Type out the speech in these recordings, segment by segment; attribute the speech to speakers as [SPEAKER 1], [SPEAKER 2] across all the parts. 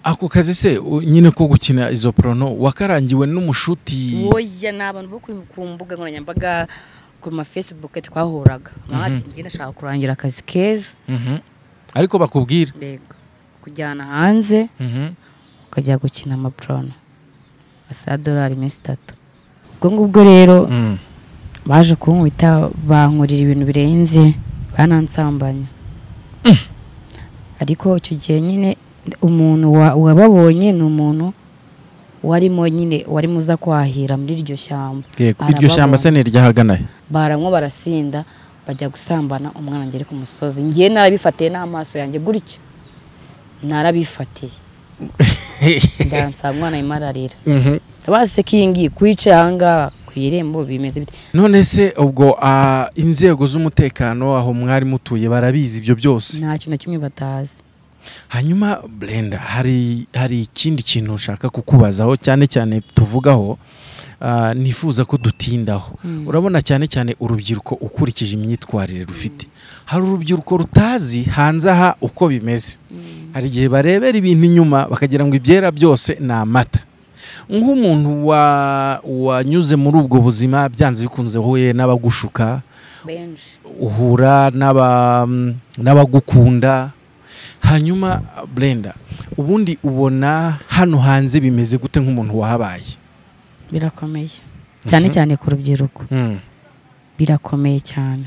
[SPEAKER 1] ako kazi se u- nyine ko gukina izo porono wakarangiwe n'umushuti
[SPEAKER 2] woya ni abantu bo kuri- ku mbuga nkoranyambaga ku ma facebook twahuraga mama ati njye ndashaka kurangira akazi keza
[SPEAKER 1] Mhm. ariko bakubwira
[SPEAKER 2] mbega kujyana hanze
[SPEAKER 1] Mhm.
[SPEAKER 2] ukajya gukina amapurano asaba dolari iminsi itatu ubwo ngubwo rero
[SPEAKER 1] Mm.
[SPEAKER 2] baje kunkubita bankurira ibintu birenze banansambanya ariko icyo gihe nyine umuntu wa- wababonye ni umuntu warimo nyine warimo uza kwahira muri iryo shyamba
[SPEAKER 1] Yego, iryo shyamba se ni iryahagana he?
[SPEAKER 2] baramwo barasinda bajya gusambana umwana ngere ku musozi ngiye narabifatiye n'amaso yanjye gutya narabifatiye ndansaba umwana arimo ararira
[SPEAKER 1] Mhm.
[SPEAKER 2] base ko iyi ngiyi kwicaye aha ngaha ku irembo bimeze bite
[SPEAKER 1] none se ubwo ah, inzego z'umutekano aho mwari mutuye barabizi ibyo byose
[SPEAKER 2] nta kintu na kimwe batazi
[SPEAKER 1] hanyuma brenda hari hari ikindi kintu nshaka kukubazaho cyane cyane tuvugaho ah, nifuza ko dutindaho
[SPEAKER 2] Mm.
[SPEAKER 1] urabona cyane cyane urubyiruko ukurikije imyitwarire rufite hari urubyiruko rutazi hanze aha uko bimeze hari igihe barebera ibintu inyuma bakagira ngo ibyera byose ni amata nk'umuntu wa- wanyuze muri ubwo buzima byanze bikunze huye n'abagushuka
[SPEAKER 2] benshi
[SPEAKER 1] uhura n'aba- n'abagukunda hanyuma brenda ubundi ubona hano hanze bimeze gute nk'umuntu wahabaye
[SPEAKER 2] birakomeye cyane cyane ku rubyiruko birakomeye cyane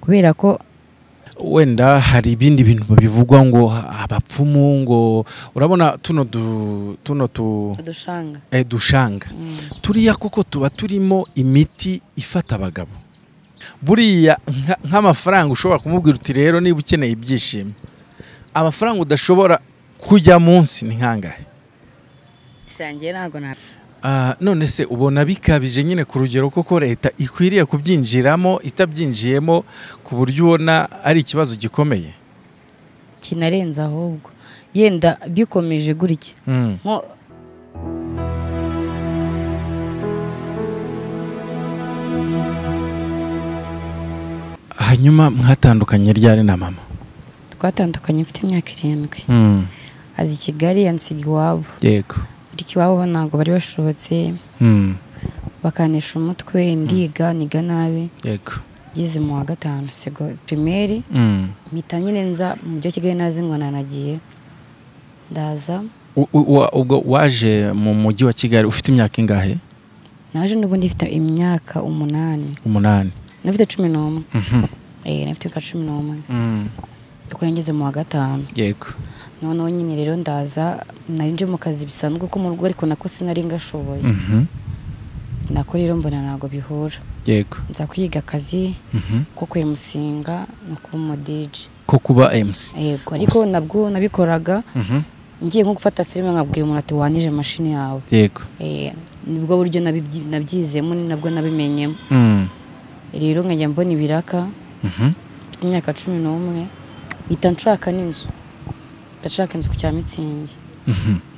[SPEAKER 2] kubera ko
[SPEAKER 1] wenda hari ibindi bintu bivugwa ngo abapfumu ngo urabona tuno du- tuno tu
[SPEAKER 2] udushanga
[SPEAKER 1] eh, dushanga turiya koko tuba turimo imiti ifata abagabo buriya nka- nk'amafaranga ushobora kumubwira uti rero niba ukeneye ibyishimo amafaranga udashobora kujya munsi ni nkangahe
[SPEAKER 2] shangiye ntabwo nta
[SPEAKER 1] Ah, none se ubona bikabije nyine ku rugero koko leta ikwiriye kubyinjiramo itabyinjiyemo ku buryo ubona ari ikibazo gikomeye
[SPEAKER 2] kinarenze ahubwo yenda bikomeje gutya nko
[SPEAKER 1] hanyuma mwatandukanye ryari na mama
[SPEAKER 2] twatandukanye mfite imyaka irindwi azi i kigali yansiga iwabo
[SPEAKER 1] yego
[SPEAKER 2] ariko iwabo ntabwo bari bashobotse bakanisha umutwe ndiga niga nabi
[SPEAKER 1] yego
[SPEAKER 2] ngeze mu wa gatanu sego pirimeri mpita nyine nza mu mujyi wa kigali nazinwana nagiye ndaza
[SPEAKER 1] U- u- wa- ubwo waje mu mujyi wa kigali ufite imyaka ingahe
[SPEAKER 2] naje n'ubundi mfite imyaka umunani
[SPEAKER 1] umunani
[SPEAKER 2] nafite cumi n'umwe eh nafite imyaka cumi n'umwe dukora ngeze mu wa gatanu
[SPEAKER 1] yego
[SPEAKER 2] noneho nyine rero ndaza nari nje mu kazi bisanzwe ko mu rugo ariko nako sinari ngashoboye
[SPEAKER 1] Mhm.
[SPEAKER 2] nako rero mbona ntabwo bihura
[SPEAKER 1] yego
[SPEAKER 2] nza kwiga akazi
[SPEAKER 1] Mhm.
[SPEAKER 2] ko kwemusinga no kuba umudiji
[SPEAKER 1] ko kuba mc
[SPEAKER 2] yego ariko nabwo nabikoraga
[SPEAKER 1] Mhm.
[SPEAKER 2] ngiye nko gufata filime nkabwira umuntu ati wanije mashini yawe
[SPEAKER 1] yego
[SPEAKER 2] Eh, nibwo buryo nabibyi- nabyizemo ni nabwo nabimenyemo
[SPEAKER 1] Mm.
[SPEAKER 2] rero nkajya mbona ibiraka
[SPEAKER 1] Mhm.
[SPEAKER 2] mfite imyaka cumi n'umwe mpita nshaka n'inzu ndashaka inzu ku cya mitsingi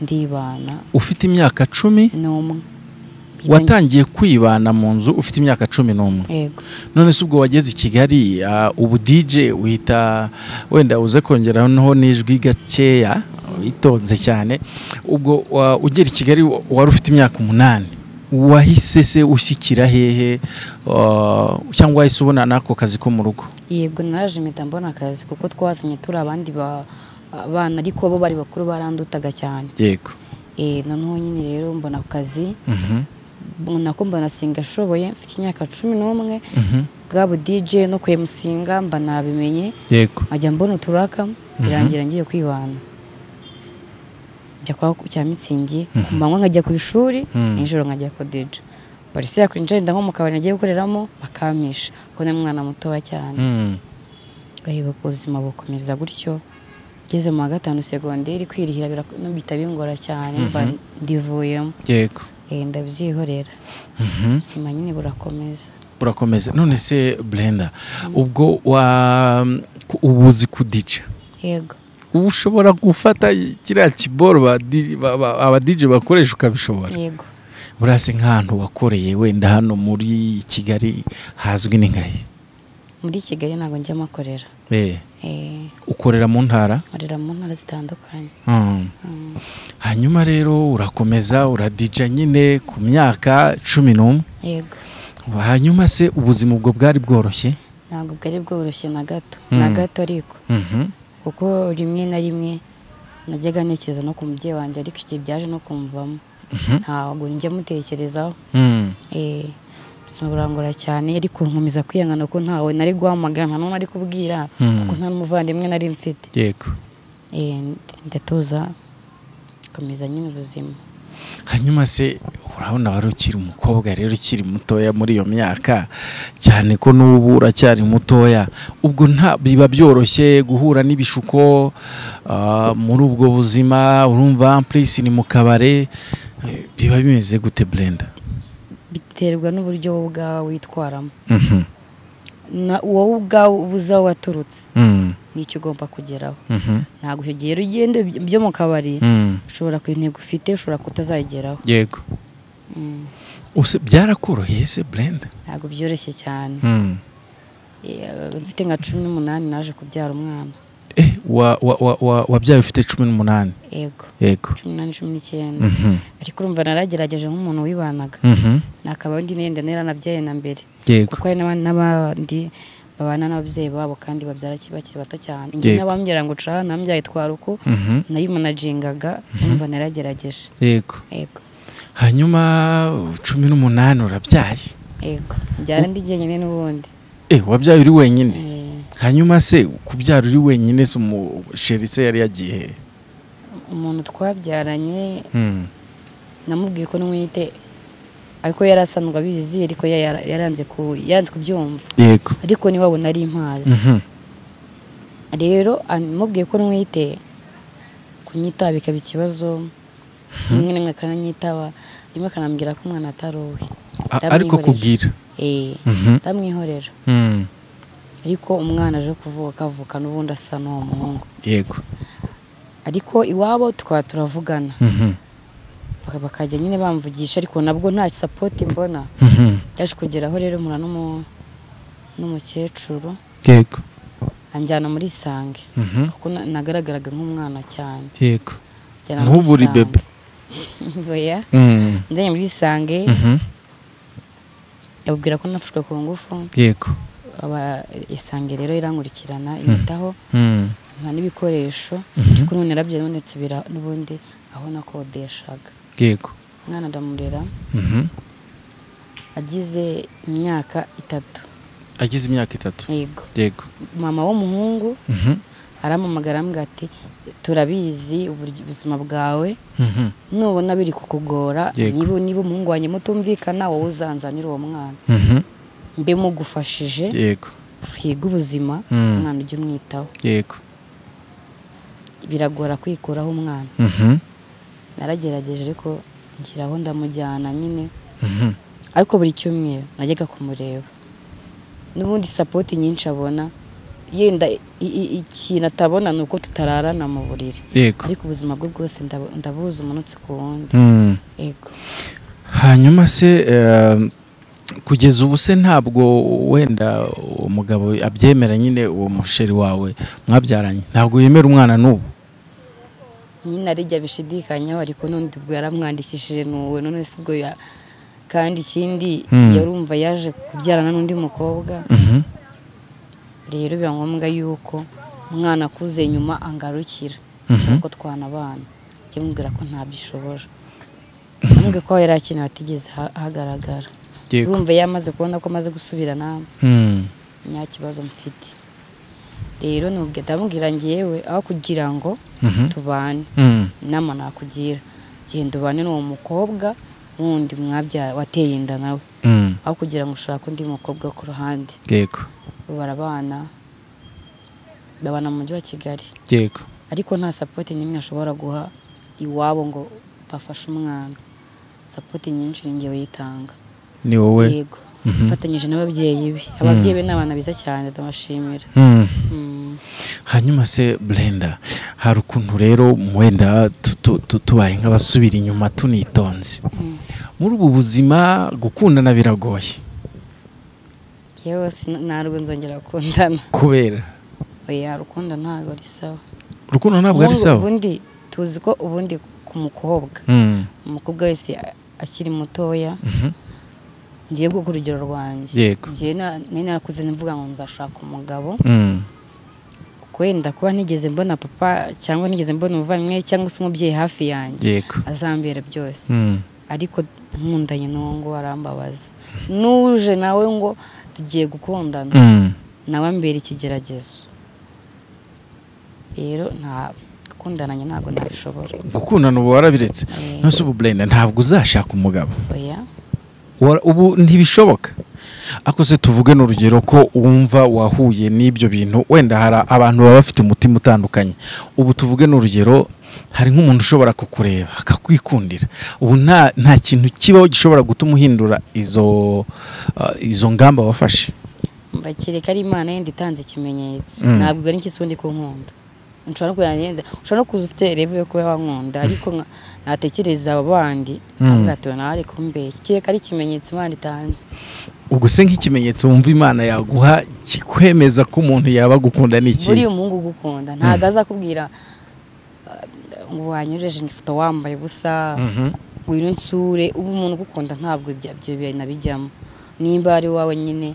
[SPEAKER 2] ndibana
[SPEAKER 1] ufite imyaka cumi
[SPEAKER 2] n'umwe Mpita ngi-
[SPEAKER 1] watangiye kwibana mu nzu ufite imyaka cumi n'umwe
[SPEAKER 2] yego
[SPEAKER 1] none se ubwo wageze i kigali ah, ubu dj uhita wenda uze kongeraho n'ijwi gakeya witonze cyane ubwo wa- ugera i kigali wa- wari ufite imyaka umunani wahise se ushyikira hehe ah, cyangwa wahise ubona n'ako kazi ko mu rugo
[SPEAKER 2] yego naraje mpita mbona akazi kuko twazanye turi abandi ba- bana ariko bo bari bakuru barandutaga cyane
[SPEAKER 1] yego
[SPEAKER 2] Eh, noneho nyine rero mbona ako kazi
[SPEAKER 1] Mhm.
[SPEAKER 2] nako mbona singa ashoboye mfite imyaka cumi n'umwe
[SPEAKER 1] Mhm.
[SPEAKER 2] bwabo dj no kwemusinga mba nabimenye
[SPEAKER 1] yego
[SPEAKER 2] nkajya mbona uturaka birangira ngiye kwibana njya kwa cya mitsingi ku manywa nkajya ku ishuri nijoro nkajya kodeja polisi yakwinjira inda nko mu kabari nagiye gukoreramo bakampisha kuko ni umwana mutoya cyane
[SPEAKER 1] Mm.
[SPEAKER 2] gahiba ubuzima bukomeza gutyo ngeze mu wa gatanu segonderi kwirihira birak- no bihita bingora cyane mba ndivuyemo
[SPEAKER 1] yego
[SPEAKER 2] Eh, ndabyihorera ubuzima nyine burakomeza
[SPEAKER 1] burakomeza none se brenda ubwo wa ku- ubu uzi kudica
[SPEAKER 2] yego
[SPEAKER 1] ubu ushobora gufata kiriya kiboro ba di- ba- ba- abadije bakoresha ukabishobora
[SPEAKER 2] yego
[SPEAKER 1] burase nk'ahantu wakoreye wenda hano muri kigali hazwi ni ngahe
[SPEAKER 2] muri kigali ntabwo njya makorera
[SPEAKER 1] Eh,
[SPEAKER 2] Eh,
[SPEAKER 1] ukorera mu ntara
[SPEAKER 2] nkorera mu ntara zitandukanye
[SPEAKER 1] Mm.
[SPEAKER 2] Mm.
[SPEAKER 1] hanyuma rero urakomeza uradija nyine ku myaka cumi n'umwe
[SPEAKER 2] yego
[SPEAKER 1] hanyuma se ubuzima ubwo bwari bworoshye
[SPEAKER 2] ntabwo bwari bworoshye na gato
[SPEAKER 1] Mm.
[SPEAKER 2] na gato ariko
[SPEAKER 1] Mhm.
[SPEAKER 2] kuko rimwe na rimwe najyaga ntekereza no ku mubyeyi wanjye ariko igihe byaje no kumvamo
[SPEAKER 1] Mhm.
[SPEAKER 2] ntabwo njya mutekerezaho
[SPEAKER 1] Mm.
[SPEAKER 2] Eh, ubuzima burangora cyane ariko nkomeza kwiyangana ko ntawe nari guhamagara nta n'umwe nari kubwira
[SPEAKER 1] Mm.
[SPEAKER 2] kuko nta n'umuvandimwe nari mfite
[SPEAKER 1] yego
[SPEAKER 2] Eh, ndatuza nkomeza nyine ubuzima
[SPEAKER 1] hanyuma se urabona wari ukiri umukobwa rero ukiri mutoya muri iyo myaka cyane ko n'ubu uracyari mutoya ubwo nta biba byoroshye guhura n'ibishuko ah, muri ubwo buzima urumva ampurisi ni mu kabare eh, biba bimeze gute burenda
[SPEAKER 2] biterwa n'uburyo wowe ubwawe witwaramo Na- wowe ubwawe ubuze aho waturutse n'icyo ugomba kugeraho ntabwo icyo gihe rero ugenda iby- byo mu kabari ushobora kugira intego ufite ushobora kutazayigeraho
[SPEAKER 1] yego
[SPEAKER 2] Mm,
[SPEAKER 1] Use- byarakoroheye se burenda
[SPEAKER 2] ntabwo byoroshye cyane Eh, mfite nka cumi n'umunani naje kubyara umwana
[SPEAKER 1] Eh, wa- wa- wa- wa- wabyaye ufite cumi n'umunani
[SPEAKER 2] yego
[SPEAKER 1] yego
[SPEAKER 2] cumi n'umunani cumi n'icyenda
[SPEAKER 1] Mhm.
[SPEAKER 2] ariko urumva naragerageje nk'umuntu wibanaga
[SPEAKER 1] Mhm.
[SPEAKER 2] nakaba undi nenda naranabyaye na mbere
[SPEAKER 1] yego
[SPEAKER 2] kuko hari n'aba- n'abandi babana n'ababyeyi babo kandi babyara ki- bakiri bato cyane njye
[SPEAKER 1] Yego.
[SPEAKER 2] n'abambwira ngo cana nambyaye twara uko
[SPEAKER 1] Mhm.
[SPEAKER 2] nayimanajingaga urumva naragerageje
[SPEAKER 1] yego
[SPEAKER 2] yego
[SPEAKER 1] hanyuma cumi n'umunani urabyaye
[SPEAKER 2] yego byara ndi jyenyine n'ubundi
[SPEAKER 1] eh wabyaye uri wenyine
[SPEAKER 2] Eh,
[SPEAKER 1] hanyuma se kubyara uri wenyine se umusheri se yari yagiye he?
[SPEAKER 2] umuntu twabyaranye
[SPEAKER 1] Hmm.
[SPEAKER 2] namubwiye ko n'umwite ariko yari asanzwe abizi ariko yara- yaranze ku- yanze kubyumva
[SPEAKER 1] yego
[SPEAKER 2] ariko niwabo nari mpazi
[SPEAKER 1] Mhm.
[SPEAKER 2] rero mubwiye ko ntwite kunyitaba bikaba ikibazo rimwe na rimwe akananyitaba rimwe akanambwira ko umwana atari uwe
[SPEAKER 1] A- ariko kubwira
[SPEAKER 2] Eh,
[SPEAKER 1] Mhm.
[SPEAKER 2] ndamwihorera
[SPEAKER 1] Hmm.
[SPEAKER 2] ariko umwana aje kuvuka akavuka n'ubundi asa n'uwo muhungu
[SPEAKER 1] yego
[SPEAKER 2] ariko iwabo tukaba turavugana
[SPEAKER 1] Mhm.
[SPEAKER 2] Baka- bakajya nyine bamvugisha ariko nabwo nta sapoti mbona
[SPEAKER 1] Mhm.
[SPEAKER 2] yaje kugeraho rero mpura n'umu- n'umukecuru
[SPEAKER 1] yego
[SPEAKER 2] anjyana muri isange
[SPEAKER 1] Mhm.
[SPEAKER 2] kuko na- nagaragaraga nk'umwana cyane
[SPEAKER 1] yego
[SPEAKER 2] Anjyana muri
[SPEAKER 1] ntubure
[SPEAKER 2] Isange.
[SPEAKER 1] bebe
[SPEAKER 2] oya
[SPEAKER 1] Hmm.
[SPEAKER 2] njyanye muri isange
[SPEAKER 1] Mhm.
[SPEAKER 2] yababwira ko nafashwe ku ngufu
[SPEAKER 1] yego
[SPEAKER 2] aba isange rero irankurikirana inyitaho
[SPEAKER 1] Hmm.
[SPEAKER 2] nta n'ibikoresho
[SPEAKER 1] Mhm.
[SPEAKER 2] ariko none yarabyaye none nsubira n'ubundi aho nakodeshaga
[SPEAKER 1] yego
[SPEAKER 2] umwana ndamurera
[SPEAKER 1] Mhm.
[SPEAKER 2] agize imyaka itatu
[SPEAKER 1] agize imyaka itatu
[SPEAKER 2] yego
[SPEAKER 1] yego
[SPEAKER 2] mama w'umuhungu
[SPEAKER 1] Mhm.
[SPEAKER 2] arampamagara arambwira ati turabizi uburyo- ubuzima bwawe
[SPEAKER 1] Mhm.
[SPEAKER 2] nubona biri kukugora
[SPEAKER 1] Yego.
[SPEAKER 2] niba niba umuhungu wanjye mutumvikana wowe uzanzanira uwo mwana
[SPEAKER 1] Mhm.
[SPEAKER 2] mbe mugufashije
[SPEAKER 1] yego
[SPEAKER 2] twige ubuzima
[SPEAKER 1] Mm.
[SPEAKER 2] umwana ujye umwitaho
[SPEAKER 1] yego
[SPEAKER 2] biragora kwikuraho umwana
[SPEAKER 1] Mhm.
[SPEAKER 2] naragerageje ariko nshyiraho ndamujyana nyine
[SPEAKER 1] Mhm.
[SPEAKER 2] ariko buri cyumweru najyaga kumureba n'ubundi sapoti nyinshi abona yenda i- i- ikintu atabona ni uko tutararana mu buriri
[SPEAKER 1] yego
[SPEAKER 2] ariko ubuzima bwe bwose ndabu- ndabuzi umunsi ku wundi
[SPEAKER 1] Hmm.
[SPEAKER 2] yego
[SPEAKER 1] hanyuma se eh, kugeza ubu se ntabwo wenda uwo mugabo abyemera nyine uwo musheri wawe mwabyaranye ntabwo yemera umwana n'ubu
[SPEAKER 2] nyine arijya bishidikanyaho ariko n'undi ubwo yaramwandikishije n'uwe none si bwo ya kandi ikindi
[SPEAKER 1] Mm.
[SPEAKER 2] yarumva yaje kubyarana n'undi mukobwa
[SPEAKER 1] Mhm.
[SPEAKER 2] rero biba ngombwa yuko umwana akuze nyuma angarukira
[SPEAKER 1] Mhm.
[SPEAKER 2] bisaba ko twana abana njye mubwira ko ntabyishobora namubwiye ko yari akeneye atigeze ha- ahagaragara
[SPEAKER 1] yego
[SPEAKER 2] urumva yamaze kubona ko amaze gusubirana
[SPEAKER 1] Hmm.
[SPEAKER 2] nta kibazo mfite rero nubwo ndamubwira ngewe aho kugira ngo
[SPEAKER 1] Mhm.
[SPEAKER 2] tubane
[SPEAKER 1] Hmm.
[SPEAKER 2] inama nakugira genda ubane n'uwo mukobwa wundi mwabyara wateye inda nawe
[SPEAKER 1] Hmm.
[SPEAKER 2] aho kugira ngo ushake undi mukobwa ku ruhande
[SPEAKER 1] yego
[SPEAKER 2] barabana babana mu mujyi wa kigali
[SPEAKER 1] yego
[SPEAKER 2] ariko nta sapoti n'imwe ashobora guha iwabo ngo bafashe umwana sapoti nyinshi ni ngewe yitanga
[SPEAKER 1] ni wowe
[SPEAKER 2] yego mfatanyije n'ababyeyi be ababyeyi be ni abana beza cyane ndabashimira
[SPEAKER 1] Hmm.
[SPEAKER 2] Mm.
[SPEAKER 1] hanyuma se brenda hari ukuntu rero wenda tu- tu- tu- tubaye nk'abasubira inyuma tunitonze muri ubu buzima gukundana biragoye
[SPEAKER 2] yewe sina- ntabwo nzongera gukundana
[SPEAKER 1] kubera
[SPEAKER 2] oya rukundo ntabwo ari sawa
[SPEAKER 1] urukundo ntabwo ari
[SPEAKER 2] Ubundi-
[SPEAKER 1] sawa
[SPEAKER 2] ubundi tuzi ko ubundi ku mukobwa umukobwa wese akiri mutoya ngiye guha urugero rwanjye
[SPEAKER 1] Yego.
[SPEAKER 2] ngiye nari narakuze mvuga ngo nzashaka umugabo wenda kuba nigeze mbona papa cyangwa nigeze mbona umuvandimwe cyangwa se umubyeyi hafi yanjye
[SPEAKER 1] yego
[SPEAKER 2] azambera byose
[SPEAKER 1] Mm.
[SPEAKER 2] ariko nkundanye n'uwo ngo arambabaza n'uje nawe ngo tugiye gukundana
[SPEAKER 1] Mm.
[SPEAKER 2] nawe ambera ikigeragezo rero nta gukundananye ntabwo nabishobora
[SPEAKER 1] gukundana ubu warabiretse
[SPEAKER 2] Eh,
[SPEAKER 1] nonese ubu burenda ntabwo uzashaka umugabo
[SPEAKER 2] oya
[SPEAKER 1] Wara- ubu ntibishoboka akoze tuvuge n'urugero ko wumva wahuye n'ibyo bintu wenda hari abantu baba bafite umutima utandukanye ubu tuvuge n'urugero hari nk'umuntu ushobora kukureba akakwikundira ubu nta nta kintu kibaho gishobora gutuma uhindura izo uh, izo ngamba wafashe
[SPEAKER 2] mva kereka ari imana yenda itanze ikimenyetso
[SPEAKER 1] Mm.
[SPEAKER 2] ntabwo ugana ikisi undi ko nkunda nshobora no kujyana yenda ushobora no kuza ufite revu yo kuba wankunda ariko nka- natekereza aba bandi ntabwo atuwe nawe ari kumbeshya kereka ari ikimenyetso imana itanze
[SPEAKER 1] ubwo se nk'ikimenyetso wumva imana yaguha kikwemeza ko umuntu yaba agukunda ni iki
[SPEAKER 2] buriya umuhungu ugukunda ntabwo azakubwira uh, ngo wanyoreje ifoto wambaye ubusa
[SPEAKER 1] Mhm.
[SPEAKER 2] ngwino nsure ubu umuntu ugukunda ntabwo ibya- ibyo binabijyamo nimba ari wawe nyine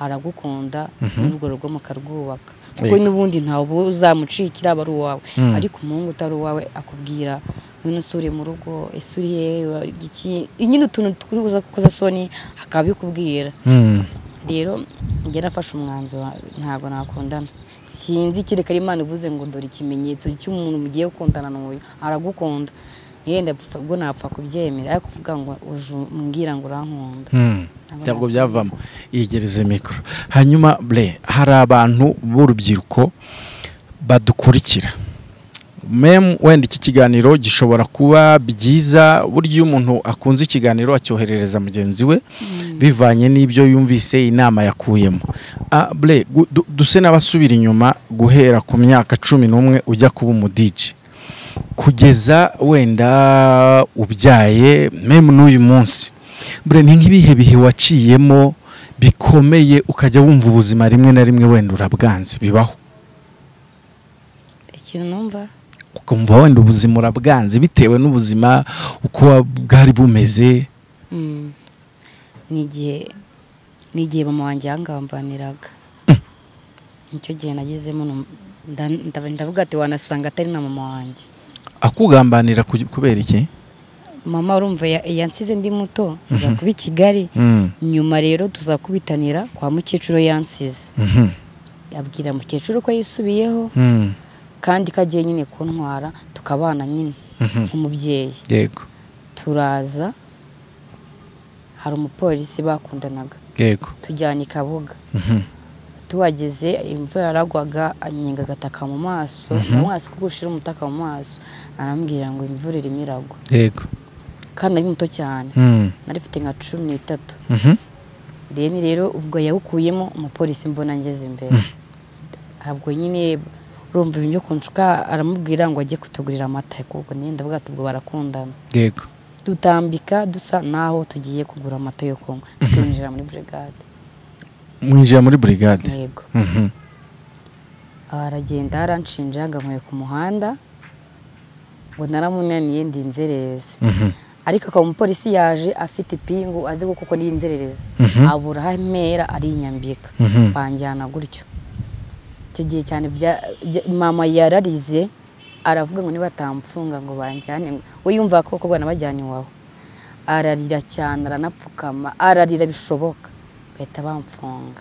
[SPEAKER 2] aragukunda n'urwo rugo mukarwubaka kuko
[SPEAKER 1] Yego.
[SPEAKER 2] n'ubundi ntawe uzamucikira aba ari uwawe
[SPEAKER 1] Mm.
[SPEAKER 2] ariko umuhungu utari uwawe akubwira ngwino nsure mu rugo ese urihe ura- iki nyine utuntu turi buze gukoza soni akaba abikubwira
[SPEAKER 1] Mm.
[SPEAKER 2] rero njye nafashe umwanzuro ntabwo nakundana sinzi kereka ari imana ivuze ngo dore ikimenyetso cy'umuntu mugiye gukundana n'uyu aragukunda yenda pfa- ubwo napfa kubyemera ariko kuvuga ngo uje umbwira ngo urankunda
[SPEAKER 1] Mm.
[SPEAKER 2] Ntabwo
[SPEAKER 1] ntabwo byavamo yegereze mikoro hanyuma bre hari abantu b'urubyiruko badukurikira memu wenda iki kiganiro gishobora kuba byiza burya iyo umuntu akunze ikiganiro acyoherereza mugenzi we bivanye n'ibyo yumvise inama yakuyemo Ah, bre gu- du- duse n'abasubira inyuma guhera ku myaka cumi n'umwe ujya kuba umudije kugeza wenda ubyaye memu n'uyu munsi mbere ni nk'ibihe bihe waciyemo bikomeye ukajya wumva ubuzima rimwe na rimwe wenda urabwanze bibaho
[SPEAKER 2] ikintu numva
[SPEAKER 1] ukumva wenda ubuzima urabwanze bitewe n'ubuzima uko bwari bumeze
[SPEAKER 2] mm, ni igihe ni igihe mama wanjye yangambaniraga nicyo gihe nagezemo num- nda- nda- ndavuga ati wanasanga atari na mama wanjye
[SPEAKER 1] akugambanira ku- kubera iki
[SPEAKER 2] mama urumva ya- yansize ndi muto nza kuba i kigali
[SPEAKER 1] Mm,
[SPEAKER 2] nyuma rero tuzakubitanira kwa mukecuru yansize
[SPEAKER 1] mhm,
[SPEAKER 2] abwira mukecuru ko yisubiyeho
[SPEAKER 1] mm,
[SPEAKER 2] kandi ko agiye nyine kuntwara tukabana nyine
[SPEAKER 1] mhm.
[SPEAKER 2] nk'umubyeyi
[SPEAKER 1] yego
[SPEAKER 2] turaza hari umupolisi bakundanaga
[SPEAKER 1] yego
[SPEAKER 2] tujyana i kabuga
[SPEAKER 1] mhm,
[SPEAKER 2] tuhageze imvura yaragwaga anyenga agataka mu maso ndamwasi kuko ushira umutaka mu maso arambwira ngo imvura irimo iragwa
[SPEAKER 1] yego
[SPEAKER 2] kandi ari muto cyane
[SPEAKER 1] Mm,
[SPEAKER 2] nari mfite nka cumi n'itatu
[SPEAKER 1] mhm,
[SPEAKER 2] deni rero ubwo yawukuyemo umupolisi mbona ngeze imbere ntabwo nyine urumva ibintu byo kunshuka aramubwira ngo ajye kutugurira amata kuko niyo ndavuga ati ubwo barakundana
[SPEAKER 1] yego
[SPEAKER 2] dutambika dusa naho tugiye kugura amata yo kunywa tukinjira muri burigade
[SPEAKER 1] mwinjira muri burigade
[SPEAKER 2] yego
[SPEAKER 1] Mhm,
[SPEAKER 2] Aha aragenda aranshinja ngamuye ku muhanda ngo naramunaniye ndi inzererezi
[SPEAKER 1] mhm,
[SPEAKER 2] ariko akaba umupolisi yaje afite ipingu azi ko kuko ni inzererezi
[SPEAKER 1] Mhm.
[SPEAKER 2] abura aho amera arinyambika
[SPEAKER 1] mhm,
[SPEAKER 2] banjyana gutyo icyo gihe cyane bya- bya- mama yararize aravuga ngo nibatamfunga ngo banjyane ngo- we yumva ko koko banabajyana iwawe ararira cyane aranapfukama ararira bishoboka bahita bamfunga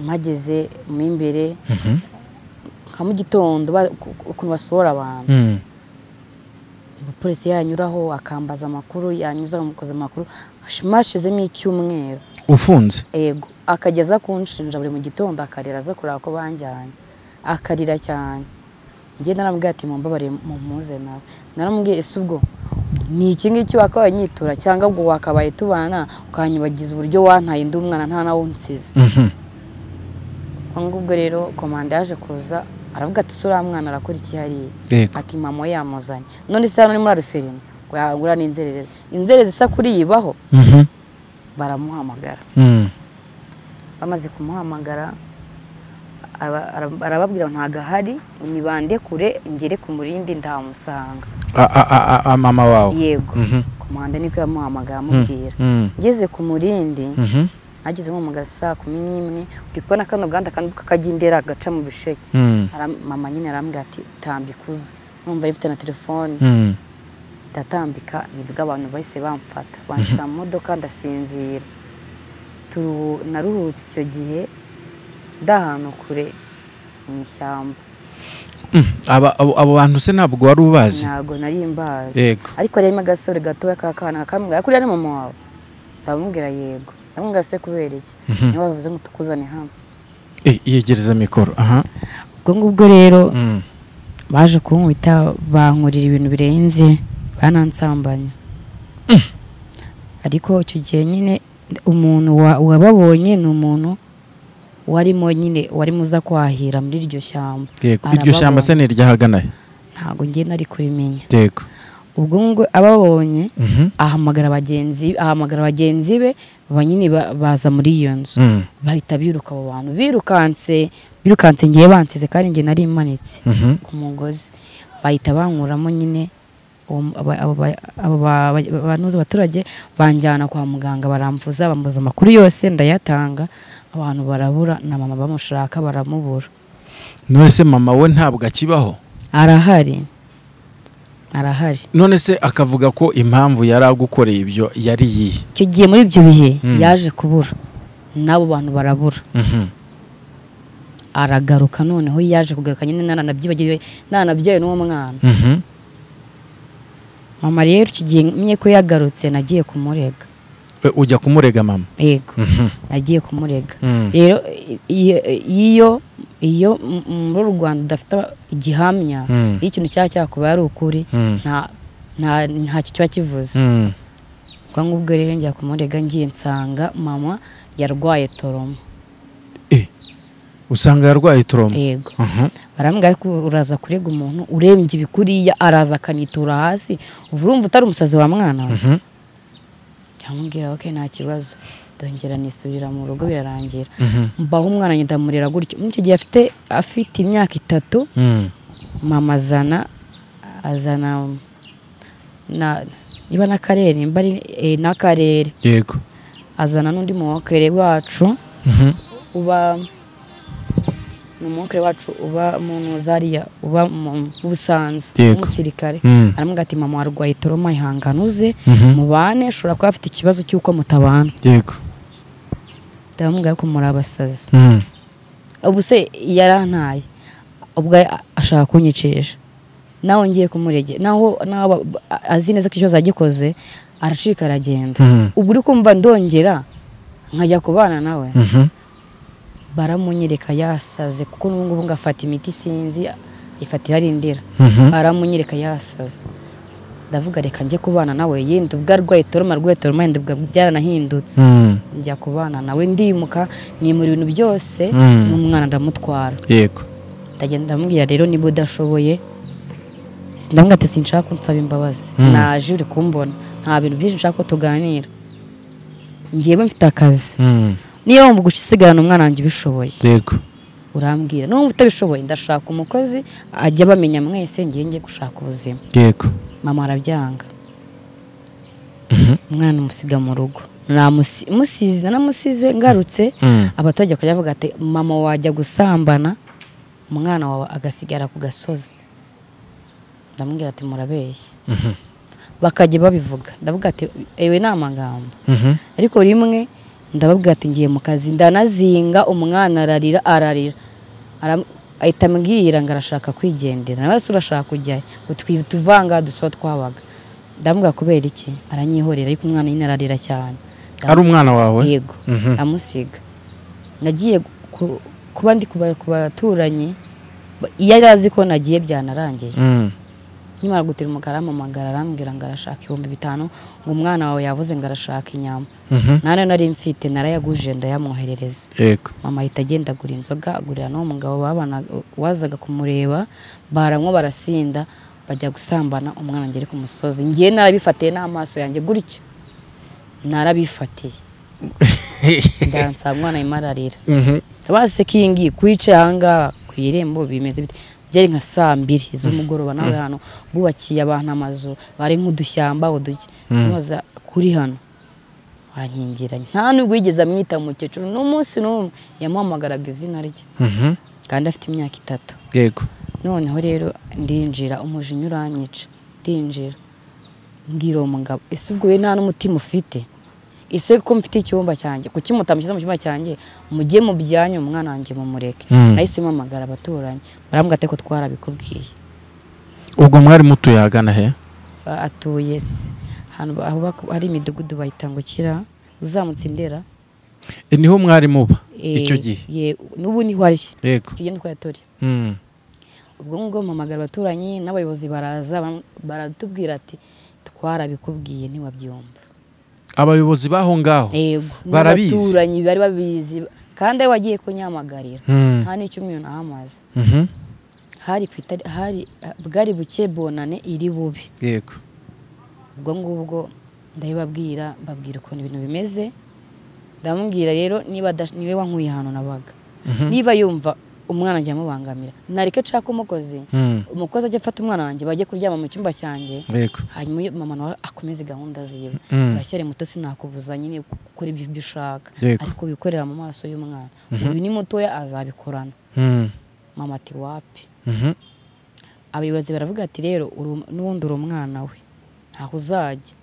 [SPEAKER 2] mpageze mo imbere
[SPEAKER 1] mhm,
[SPEAKER 2] nka mu gitondo ba- ku- ku- ukuntu basohora abantu
[SPEAKER 1] mm,
[SPEAKER 2] umupolisi yanyuraho akambaza amakuru yanyuza akamukoza amakuru mashizemo icyumweru
[SPEAKER 1] ufunze
[SPEAKER 2] ego akajya aza kunshinja buri mu gitondo akarira aza kureba ko banjyanye akarira cyane njye naramubwiye ati mumbabare mumpuze nawe naramubwiye ese ubwo ni iki ngiki wakabaye nyitura cyangwa ubwo wakabaye tubana ukanyibagiza uburyo wantaye ndi umwana nta nawe unsize
[SPEAKER 1] Mhm,
[SPEAKER 2] ubwo ngubwo rero komanda yaje kuza aravuga ati ese uriya mwana arakora iki hariya
[SPEAKER 1] yego
[SPEAKER 2] ati mama yamuzanye none se hano ni muri ariferima ngo yagura n'inzererezi inzererezi isa kuriyibaho
[SPEAKER 1] Mhm,
[SPEAKER 2] baramuhamagara
[SPEAKER 1] mm,
[SPEAKER 2] bamaze kumuhamagara aba- ara- arababwira ngo ntago ahari nibande kure ngere ku murindi ndahamusanga
[SPEAKER 1] A- a- a- a- a- mama wawe
[SPEAKER 2] yego
[SPEAKER 1] Mhm.
[SPEAKER 2] ku muhanda niko yamuhamagaye amubwira
[SPEAKER 1] Mm.
[SPEAKER 2] ngeze ku murindi
[SPEAKER 1] Mhm.
[SPEAKER 2] ageze nko mu gasaa kumi n'imwe uri kubona kano gahanda kandi kakajya indera gaca mu bisheke
[SPEAKER 1] Mm.
[SPEAKER 2] Aram- mama nyine arambwira ati tambika uze numva ari mfite na telefone
[SPEAKER 1] Mm.
[SPEAKER 2] ndatambika nibwo abantu bahise bamfata banshira mu modoka ndasinzira Turu- naruhutse icyo gihe ndi ahantu kure mu ishyamba
[SPEAKER 1] Aba- abo abo bantu se ntabwo wari ubazi
[SPEAKER 2] ntabwo nari mbazi
[SPEAKER 1] Yego.
[SPEAKER 2] ariko harimo agasore gatoya k'akana kakambwira kuriya ni mama wawe ndamubwira yego ndamubwira se kubera iki niba bavuze ngo tukuzane hano
[SPEAKER 1] Eh, yegereza mikoro aha
[SPEAKER 2] ubwo ngubwo rero
[SPEAKER 1] Mm.
[SPEAKER 2] baje kunkubita bankurira ibintu birenze banansambanya ariko icyo gihe nyine umuntu wa- wababonye ni umuntu warimo nyine warimo uza kwahira muri iryo shyamba
[SPEAKER 1] yego iryo shyamba se ni iryahagana he?
[SPEAKER 2] ntabwo ngiye nari kurimenya
[SPEAKER 1] yego
[SPEAKER 2] ubwo ngubwo ababonye
[SPEAKER 1] Mhm.
[SPEAKER 2] ahamagara bagenzi ahamagara bagenzi be ba nyine ba- baza muri iyo nzu
[SPEAKER 1] Mm.
[SPEAKER 2] bahita biruka abo bantu birukanse birukanse ngiye bansize kandi ngiye nari imanitse
[SPEAKER 1] Mhm.
[SPEAKER 2] ku mugozi bahita bankuramo nyine uwo- aba- aba- aba- aba- ba- ba- abantu bose abaturage banjyana kwa muganga baramvuza bambuza amakuru yose ndayatanga abantu barabura na mama bamushaka baramubura
[SPEAKER 1] none se mama we ntabwo akibaho
[SPEAKER 2] arahari arahari
[SPEAKER 1] none se akavuga ko impamvu yari agukoreye ibyo yari yihe
[SPEAKER 2] icyo gihe muri ibyo bihe
[SPEAKER 1] Mm.
[SPEAKER 2] yaje kubura n'abo bantu barabura
[SPEAKER 1] Mhm.
[SPEAKER 2] aragaruka noneho yaje kugaruka nyine naranabyibagiwe naranabyaye n'uwo mwana
[SPEAKER 1] Mhm.
[SPEAKER 2] mama rero icyo gihe menye ko yagarutse nagiye kumurega
[SPEAKER 1] We, ujya kumurega mama
[SPEAKER 2] yego
[SPEAKER 1] Mhm.
[SPEAKER 2] nagiye kumurega
[SPEAKER 1] Mm.
[SPEAKER 2] rero iyo- iyo iyo m- muri uru rwanda udafite aba- igihamya
[SPEAKER 1] Mm.
[SPEAKER 2] iyo ikintu cyaba cyakubaye ari ukuri
[SPEAKER 1] Mm.
[SPEAKER 2] nta- nta- ntacyo kiba kivuze
[SPEAKER 1] Mm.
[SPEAKER 2] ubwo ngubwo rero njya kumurega ngiye nsanga mama yarwaye toroma
[SPEAKER 1] Eh, usanga yarwaye turoma
[SPEAKER 2] yego
[SPEAKER 1] Mhm.
[SPEAKER 2] barambwira ko uraza kurega umuntu urembye ibikuriya araza akanitura hasi uba urumva utari umusazi wa mwana we
[SPEAKER 1] Mhm.
[SPEAKER 2] yamubwira ok nta kibazo ndongera nisubirira mu rugo birarangira
[SPEAKER 1] Mhm.
[SPEAKER 2] mbaho umwana ngenda amurera gutyo muri icyo gihe afite afite imyaka itatu
[SPEAKER 1] Mm.
[SPEAKER 2] mama azana azana na niba n'akarere nimba ari eh, n'akarere
[SPEAKER 1] yego
[SPEAKER 2] azana n'undi muwokere wacu
[SPEAKER 1] Mhm.
[SPEAKER 2] uba ni umuwokere wacu uba mu zariya uba mu mu busanza
[SPEAKER 1] Yego.
[SPEAKER 2] umusirikare
[SPEAKER 1] Mm.
[SPEAKER 2] aramubwira ati mama warwaye toroma ihangane uze
[SPEAKER 1] Mhm.
[SPEAKER 2] mubane ushobora kuba afite ikibazo cy'uko mutabana
[SPEAKER 1] yego
[SPEAKER 2] ndamubwira ko muri abasazi
[SPEAKER 1] Mm.
[SPEAKER 2] ubu se yarantaye ubwo a- ashaka kunyicisha nawe ngiye kumurege naho naho aba- ba- azi neza ko icyo zagikoze aracika aragenda
[SPEAKER 1] Mm.
[SPEAKER 2] ubwo uri kumva ndongera nkajya kubana nawe
[SPEAKER 1] Mhm.
[SPEAKER 2] baramunyereka yasaze kuko n'ubu ngubu ngo afata imiti sinzi ifata irarindira
[SPEAKER 1] Mhm.
[SPEAKER 2] baramunyereka yasaze ndavuga reka njye kubana nawe yenda ubwo arwaye toroma arwaye toroma yenda ubwo byaranahindutse
[SPEAKER 1] Mm.
[SPEAKER 2] njya kubana nawe ndimuka ni mu bintu byose
[SPEAKER 1] Mm.
[SPEAKER 2] n'umwana ndamutwara
[SPEAKER 1] yego
[SPEAKER 2] ndagenda ndamubwira rero niba udashoboye ndamubwira ati sinshaka ko nsaba imbabazi
[SPEAKER 1] Mm.
[SPEAKER 2] naje uri kumbona nta bintu byinshi nshaka ko tuganira ngewe mfite akazi
[SPEAKER 1] Mm.
[SPEAKER 2] niyo wumva uguca isigarana umwana wanjye ubishoboye
[SPEAKER 1] yego
[SPEAKER 2] urambwira niba wumva utabishoboye ndashaka umukozi ajya bamenya mwese ngiye ngiye gushaka ubuzima
[SPEAKER 1] yego
[SPEAKER 2] mama arabyanga
[SPEAKER 1] Mhm.
[SPEAKER 2] umwana umusiga mu rugo Namusi- musize nanamusize ngarutse
[SPEAKER 1] Mm.
[SPEAKER 2] abaturage bakajya bavuga ati mama wajya gusambana umwana wawe agasigara ku gasozi ndamubwira ati murabeshya
[SPEAKER 1] Mhm.
[SPEAKER 2] bakajya babivuga ndavuga ati ewe ni amagambo
[SPEAKER 1] Mhm.
[SPEAKER 2] ariko rimwe ndababwira ati ngiye mu kazi ndanazinga umwana ararira ararira Aram- ahita ambwira ngo arashaka kwigendera nawe se urashaka kujyayo ngo twi- tuvanga dusa twabaga ndamubwira kubera iki aranyihorera ariko umwana nyine ararira cyane
[SPEAKER 1] ari umwana wawe
[SPEAKER 2] yego
[SPEAKER 1] Mhm.
[SPEAKER 2] ndamusiga nagiye ku- kuba ndi kuba- ku baturanyi ba- iyo yari azi ko nagiye byanarangiye
[SPEAKER 1] Mm.
[SPEAKER 2] nkimara gutira umugara ampamagara arambwira ngo arashaka ibihumbi bitanu ngo umwana wawe yavuze ngo arashaka inyama
[SPEAKER 1] Mhm.
[SPEAKER 2] nane nari mfite narayaguje ndayamwoherereza
[SPEAKER 1] yego
[SPEAKER 2] mama ahita agenda agura inzoga agurira n'uwo mugabo babana wazaga kumureba baramwo barasinda bajya gusambana umwana ngere ku musozi ngiye narabifatiye n'amaso yanjye gutya narabifatiye ndansa umwana arimo ararira
[SPEAKER 1] Mhm.
[SPEAKER 2] basekingi kwica ahangaha ku irembo bimeze bite byari nka saa mbiri z'umugoroba nawe hano bubakiye abantu amazu bari nk'udushyamba uduki tunoza kuri hano wankingiranye nta nubwo yigeze amwita umukecuru n'umunsi n'umwe yamuhamagaraga izina rye
[SPEAKER 1] Mhm.
[SPEAKER 2] kandi afite imyaka itatu
[SPEAKER 1] yego
[SPEAKER 2] noneho rero ndinjira umujinya uranyica ndinjira mbwira uwo mugabo ese ubwo we nta n'umutima ufite ese ko mfite icyumba cyanjye kuki mutamushyize mu cyumba cyanjye mujye mu byanyu umwana wanjye mumureke
[SPEAKER 1] Mm.
[SPEAKER 2] nahise mpamagara abaturanyi barambwira ati ko twarabikubwiye
[SPEAKER 1] ubwo mwari mutuye ahagana he
[SPEAKER 2] Ba- atuye se ahantu ba- aho bak- hari imidugudu bayita ngo kira uzamutse indera
[SPEAKER 1] E, niho mwari muba
[SPEAKER 2] Eh,
[SPEAKER 1] icyo gihe
[SPEAKER 2] ye- n'ubu niho ari icyo
[SPEAKER 1] yego
[SPEAKER 2] gihe nitwa yatoriye
[SPEAKER 1] Mm.
[SPEAKER 2] ubwo ngubwo mpamagara abaturanyi n'abayobozi baraza baram- baratubwira ati twarabikubwiye ntiwabyumva
[SPEAKER 1] abayobozi b'aho ngaho
[SPEAKER 2] yego
[SPEAKER 1] Barabizi.
[SPEAKER 2] n'abaturanyi bari babizi kandi ari wagiye kunyamagarira
[SPEAKER 1] Mm.
[SPEAKER 2] nta n'icyumweru nahamaze
[SPEAKER 1] Mhm.
[SPEAKER 2] hari ku itari hari bwari buke bonane iri bubi
[SPEAKER 1] yego
[SPEAKER 2] ubwo ngubwo ndabibabwira mbabwira ukuntu ibintu bimeze ndamubwira rero niba ada- niwe wankuye ahantu nabaga
[SPEAKER 1] Mhm.
[SPEAKER 2] niba yumva umwana ajya amubangamira nareke nshaka umukozi
[SPEAKER 1] Mm.
[SPEAKER 2] umukozi ajya afata umwana wanjye bajye kuryama mu cyumba cyanjye
[SPEAKER 1] yego
[SPEAKER 2] hanyuma uyu mama nawe akomeze gahunda ziwe
[SPEAKER 1] Mm.
[SPEAKER 2] uracyari muto sinakubuza nyine gukora ibyo ibyo ushaka
[SPEAKER 1] Yego.
[SPEAKER 2] ariko wikorera mu maso y'umwana uyu ni mutoya azabikorana
[SPEAKER 1] Mm.
[SPEAKER 2] mama ati wapi
[SPEAKER 1] Mhm.
[SPEAKER 2] abayobozi baravuga ati rero uru- n'ubundi uri umwana we ntaho uzajya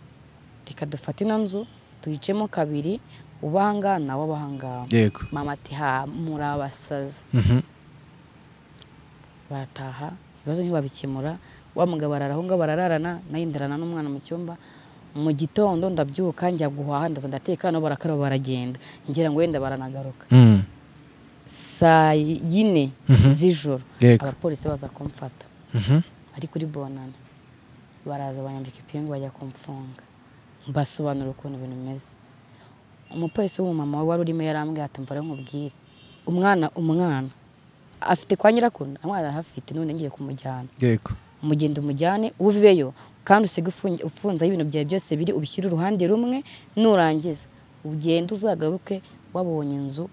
[SPEAKER 2] reka dufate ino nzu tuyicemo kabiri ubanga nawe abahangama
[SPEAKER 1] yego
[SPEAKER 2] mama ati ha muri abasazi
[SPEAKER 1] Mhm.
[SPEAKER 2] barataha ibibazo ntibabikemura wa mugabo arara aho ngaho barararana nayo ndarana n'umwana mu cyumba mu gitondo ndabyuka njya guhaha ndaza ndateka nabo barakaraba baragenda ngira ngo wenda baranagaruka
[SPEAKER 1] Mm.
[SPEAKER 2] saa yine
[SPEAKER 1] Mhm.
[SPEAKER 2] z'ijoro
[SPEAKER 1] Yego.
[SPEAKER 2] abapolisi baza kumfata
[SPEAKER 1] Mhm.
[SPEAKER 2] ari kuri bonana baraza banyambika ipingu bajya kumfunga mbasobanura ukuntu ibintu bimeze umupolisi w'umumama we wari urimo yarambwiye ati mvara nkubwire umwana umwana afite kwa nyirakuru amwana arahafite n'ubundi ngiye kumujyana
[SPEAKER 1] yego
[SPEAKER 2] umugenda umujyane uveyo kandi usige ufungi- ufunze aho ibintu byawe byose biri ubishyire uruhande rumwe nurangiza ugende uzagaruke wabonye inzu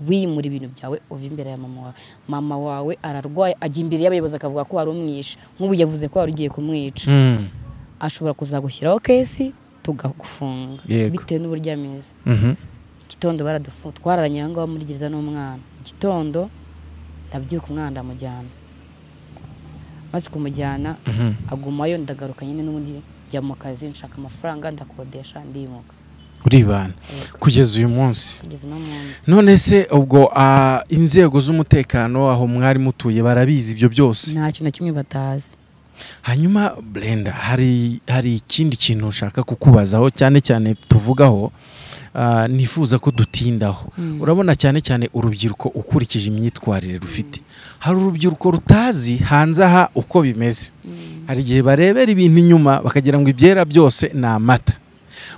[SPEAKER 2] wimura ibintu byawe uva imbere ya mama wawe mama wawe ararwaye ajya imbere y'abayobozi akavuga ko wari umwishe nk'ubu yavuze ko wari ugiye kumwica
[SPEAKER 1] Mm.
[SPEAKER 2] ashobora kuzagushyiraho kesi tugagufunga
[SPEAKER 1] Yego.
[SPEAKER 2] bitewe n'uburyo ameze
[SPEAKER 1] Mhm.
[SPEAKER 2] igitondo baradufunga twararanye aho ngaho muri gereza n'umwana igitondo ndabyuka umwana ndamujyana maze kumujyana
[SPEAKER 1] Mhm.
[SPEAKER 2] agumayo ndagaruka nyine n'ubundi njya mu kazi nshaka amafaranga ndakodesha ndimuka
[SPEAKER 1] uribana
[SPEAKER 2] Yego.
[SPEAKER 1] kugeza uyu munsi
[SPEAKER 2] kugeza no munsi
[SPEAKER 1] none se ubwo ah, inzego z'umutekano aho mwari mutuye barabizi ibyo byose
[SPEAKER 2] nta kintu na kimwe batazi
[SPEAKER 1] hanyuma brenda hari hari ikindi kintu nshaka kukubazaho cyane cyane tuvugaho ah, nifuza ko dutindaho urabona cyane cyane urubyiruko ukurikije imyitwarire rufite hari urubyiruko rutazi hanze aha uko bimeze hari igihe barebera ibintu inyuma bakagira ngo ibyera byose ni amata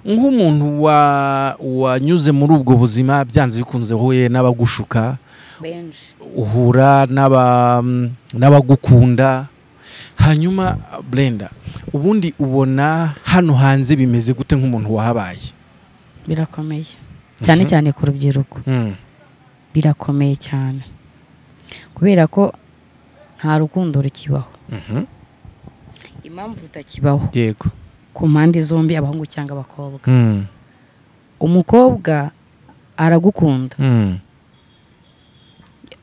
[SPEAKER 1] nk'umuntu wa- wanyuze muri ubwo buzima byanze bikunze huye n'abagushuka
[SPEAKER 2] benshi
[SPEAKER 1] uhura n'aba- n'abagukunda hanyuma brenda ubundi ubona hano hanze bimeze gute nk'umuntu wahabaye
[SPEAKER 2] birakomeye cyane cyane ku rubyiruko birakomeye cyane kubera ko nta rukundo rukibaho
[SPEAKER 1] Mhm.
[SPEAKER 2] impamvu rutakibaho
[SPEAKER 1] yego
[SPEAKER 2] ku mpande zombi abahungu cyangwa abakobwa
[SPEAKER 1] Mm,
[SPEAKER 2] umukobwa aragukunda
[SPEAKER 1] mm,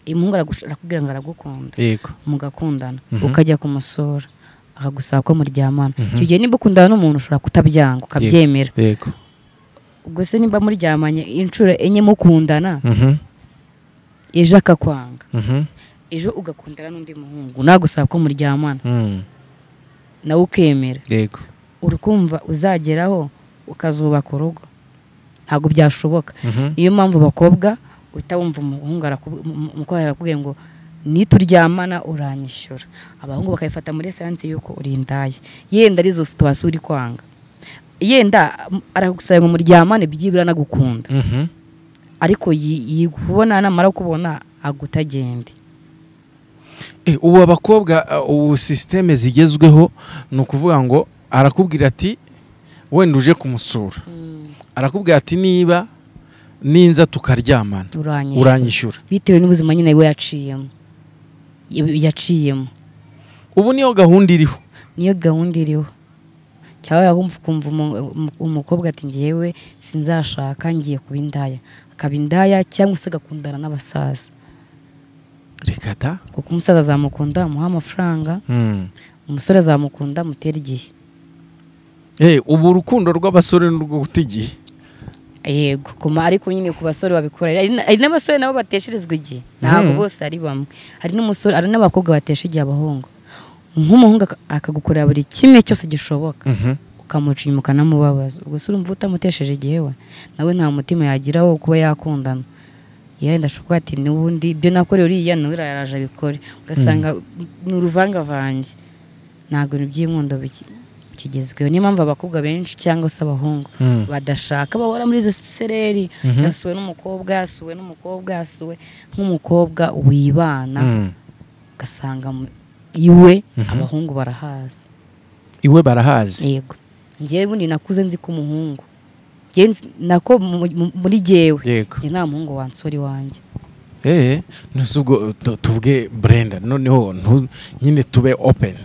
[SPEAKER 2] umuhungu aragush- arakubwira ngo aragukunda
[SPEAKER 1] yego
[SPEAKER 2] mugakundana
[SPEAKER 1] Mhm.
[SPEAKER 2] ukajya kumusura akagusaba ko muryamana
[SPEAKER 1] Mhm.
[SPEAKER 2] icyo gihe niba ukundana n'umuntu ushobora kutabyanga ukabyemera
[SPEAKER 1] yego
[SPEAKER 2] ubwo se nimba muryamanye inshuro enye mukundana
[SPEAKER 1] Mhm,
[SPEAKER 2] ejo akakwanga
[SPEAKER 1] mhm,
[SPEAKER 2] ejo ugakundana n'undi muhungu nagusaba ko muryamana
[SPEAKER 1] mm,
[SPEAKER 2] nawe ukemera
[SPEAKER 1] yego
[SPEAKER 2] uri kumva uzageraho ukazubaka urugo ntabwo byashoboka
[SPEAKER 1] Mhm,
[SPEAKER 2] niyo mpamvu abakobwa uhita wumva umuhungu arakubu- um- um- umukobwa arakubwiye ngo nituryamana uranyishyura abahungu bakabifata muri esanse y'uko uri indayi yenda arizo situwasiyo uri kwanga yenda um, aragusaba ngo muryamane byibura anagukunda
[SPEAKER 1] mhm,
[SPEAKER 2] ariko yi- yikubona namara kubona agutagende
[SPEAKER 1] Eh, ubu abakobwa ah, ubu sisiteme zigezweho ni ukuvuga ngo arakubwira ati wenda uje kumusura arakubwira ati niba ninza tukaryamana
[SPEAKER 2] uranyishyura
[SPEAKER 1] uranyishyura
[SPEAKER 2] bitewe n'ubuzima nyine we yaciyemo yaciyemo
[SPEAKER 1] ubu niyo gahunda iriho
[SPEAKER 2] niyo gahunda iriho cyangwa wumva ukumva umu- umu- umukobwa ati ngewe sinzashaka ngiye kuba indaya akaba indaya cyangwa se agakundana n'abasaza
[SPEAKER 1] reka da
[SPEAKER 2] kuko umusaza azamukunda amuha amafaranga umusore azamukunda amutera igihe
[SPEAKER 1] Eh, ubu urukundo rw'abasore n'urwo guta igihe
[SPEAKER 2] yego kuma ariko nyine ku basore babikora hari na- hari n'abasore nabo batesherezwa igihe ntabwo
[SPEAKER 1] Mm.
[SPEAKER 2] bose ari bamwe hari n'umusore hari n'abakobwa batesha igihe abahungu nk'umuhungu aka- akagukorera buri kimwe cyose gishoboka ukamuca inyuma ukanamubabaza ubwo se urumva utamutesheje igihe we nawe nta mutima yagira wo kuba yakundana yenda ashobora ati n'ubundi ibyo nakoreye uriya nawe yaraje abikore ugasanga ni uruvangavange ntabwo ni iby'inkundo biki- bikigezweho niyo mpamvu abakobwa benshi cyangwa se abahungu badashaka bahora muri izo sereri
[SPEAKER 1] Mhm.
[SPEAKER 2] yasuwe n'umukobwa yasuwe n'umukobwa yasuwe nk'umukobwa wibana ugasanga mu- iwe
[SPEAKER 1] Mhm.
[SPEAKER 2] abahungu barahazi
[SPEAKER 1] iwe barahazi
[SPEAKER 2] yego ngewe ubundi nakuze nzi ko umuhungu Ngewe nzi- nako mu- mu- muri jyewe
[SPEAKER 1] yego
[SPEAKER 2] njye nta muhungu wansura iwanjye
[SPEAKER 1] eh ntusubwo tuvuge Brenda noneho ntu- nyine tube open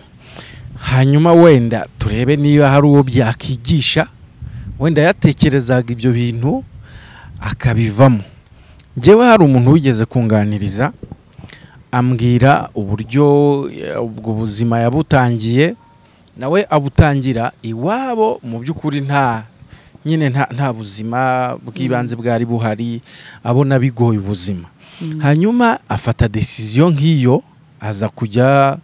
[SPEAKER 1] hanyuma wenda turebe niba hari uwo byakwigisha wenda yatekerezaga ibyo bintu akabivamo njyewe hari umuntu wigeze kunganiriza ambwira uburyo eh, ubwo buzima yabutangiye nawe abutangira iwabo mu by'ukuri nta nyine nta nta buzima bw'ibanze bwari buhari abona bigoye ubuzima hanyuma afata desiziyo nk'iyo aza kujya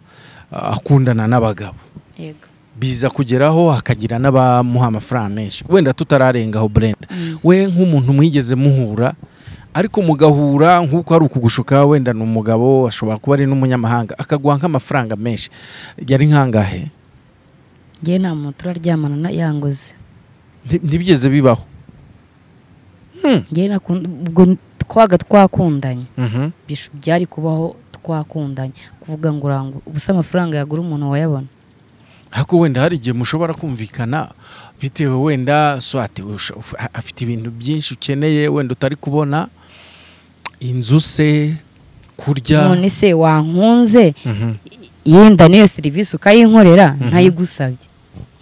[SPEAKER 1] ah, akundana n'abagabo
[SPEAKER 2] yego
[SPEAKER 1] biza kugeraho hakagira n'abamuha amafaranga menshi wenda tutararengaho burenda we nk'umuntu mwigeze muhura ariko mugahura nk'uko ari ukugushuka wenda ni umugabo ashobora kuba ari n'umunyamahanga akaguha nk'amafaranga menshi yari nkangahe
[SPEAKER 2] ngewe nta muntu turaryamana na- yanguze
[SPEAKER 1] Nti- ntibigeze bibaho
[SPEAKER 2] ngewe nakunda- ubwo twabaga twakundanye
[SPEAKER 1] Mhm.
[SPEAKER 2] bishu byari kubaho twakundanye kuvuga ngo urangu ubusa amafaranga yagura umuntu wayabona
[SPEAKER 1] ariko wenda hari igihe mushobora kumvikana bitewe wenda swati usha- uf- a- afite ibintu byinshi ukeneye wenda utari kubona inzu se kurya
[SPEAKER 2] none se wankunze
[SPEAKER 1] Mhm.
[SPEAKER 2] yenda n'iyo serivisi ukayinkorera ntayigusabye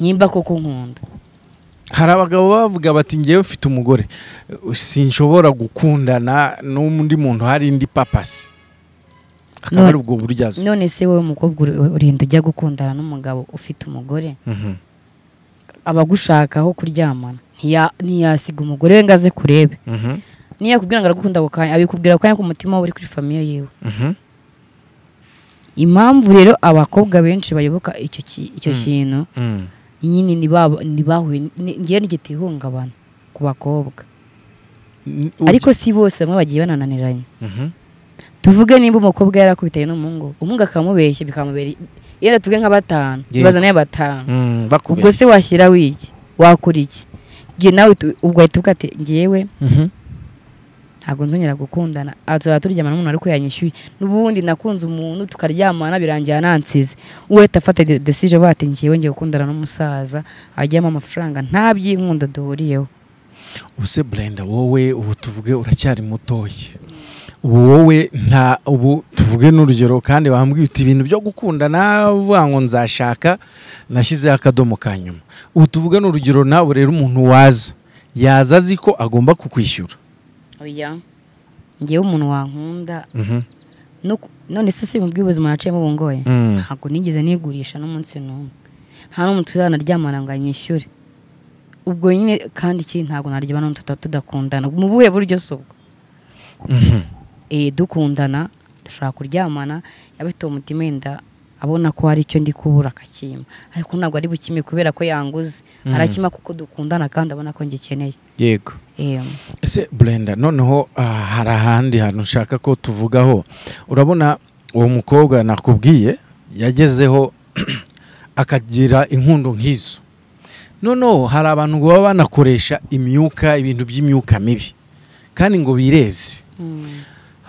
[SPEAKER 2] nimba koko nkunda
[SPEAKER 1] hari abagabo bavuga bati ngewe mfite umugore eh, sinshobora gukundana n'undi muntu hari indi papasi akaba
[SPEAKER 2] None-
[SPEAKER 1] ari ubwo buryo azi
[SPEAKER 2] none se wowe umukobwa uri- urinda ujya gukundana n'umugabo ufite umugore
[SPEAKER 1] Mhm.
[SPEAKER 2] abagushaka aho kuryamana ntiya- ntiyasiga umugore we ngo aze kurebe
[SPEAKER 1] Mhm.
[SPEAKER 2] niyo yakubwira ngo aragukunda ako kanya abikubwira ako kanya ku mutima we uri kuri famiye yiwe
[SPEAKER 1] Mhm.
[SPEAKER 2] impamvu rero abakobwa benshi bayoboka icyo ki- icyo
[SPEAKER 1] Mm.
[SPEAKER 2] kintu
[SPEAKER 1] Mm.
[SPEAKER 2] nyine ntibaba- ntibahuye ni- ngewe ntigitihungabana ku bakobwa
[SPEAKER 1] N-
[SPEAKER 2] ariko si bose bamwe bagiye banananiranye
[SPEAKER 1] Mhm.
[SPEAKER 2] tuvuge nimba umukobwa yarakubitanye n'umuhungu umuhungu akamubeshya bikamubera yenda tuvuge nka batanu
[SPEAKER 1] Yego.
[SPEAKER 2] ibaza nayo batanu
[SPEAKER 1] Mm,
[SPEAKER 2] ubwo
[SPEAKER 1] bakubeshya
[SPEAKER 2] se washyira wiki wakora iki ngewe nawe tu- ubwo ahita uvuga ati ngewe
[SPEAKER 1] Mhm.
[SPEAKER 2] ntabwo nzongera gukundana aha tuzaba turyamana n'umuntu ariko yanyishyuye n'ubundi nakunze umuntu tukaryamana birangira nansize uhita afata desije avuga ati ngewe ngiye gukundana n'umusaza ajyamo amafaranga nta by'inkunda duhuriyeho
[SPEAKER 1] ubuse burenda wowe ubu tuvuge uracyari mutoya ubu wowe nta ubu tuvuge n'urugero kandi wambwiye uti ibintu byo gukundana uvuga ngo nzashaka nashyizeho akadomo ka nyuma ubu tuvuge n'urugero nawe rero umuntu waza yaza azi ko agomba kukwishyura
[SPEAKER 2] oya ngewe umuntu wankunda no ku- none se si mu bw'ubuzima naciyemo ubu ngoye ntabwo nigeze nigurisha n'umunsi n'umwe nta n'umuntu tuzanaryamana ngo anyishyure ubwo nyine kandi ikindi ntabwo naryamana n'umuntu tutaba tudakundana mu buhe buryo si ubwo eh, dukundana dushobora kuryamana yaba afite umutima wenda abona ko hari icyo ndi kubura akakimpa ariko ntabwo ari bukime kubera ko yanguze
[SPEAKER 1] Mm.
[SPEAKER 2] arakima kuko dukundana kandi abona ko ngikeneye
[SPEAKER 1] yego
[SPEAKER 2] Eh,
[SPEAKER 1] ese burenda noneho ah, hari ahandi hantu ushaka ko tuvugaho urabona uwo mukobwa nakubwiye yagezeho akagira inkundo nk'izo noneho hari abantu ngo baba banakoresha imyuka ibintu by'imyuka mibi kandi ngo bireze
[SPEAKER 2] mm,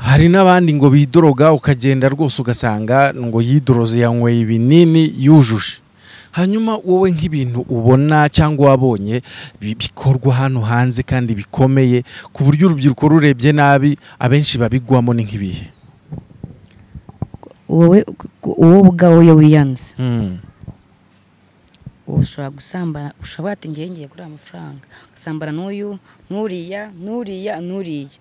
[SPEAKER 1] hari n'abandi ngo bidoroga ukagenda rwose ugasanga ngo yidoroze yanyweye ibinini yujuje hanyuma wowe nk'ibintu ubona cyangwa wabonye bi- bikorwa hano hanze kandi bikomeye ku buryo urubyiruko rurebye nabi abenshi babigwamo ni nk'ibihe
[SPEAKER 2] wowe wowe ubwawe iyo wiyanze ushobora gusambana ushobora ati ngewe ngiye kuri amafaranga ugasambana n'uyu n'uriya n'uriya n'uriya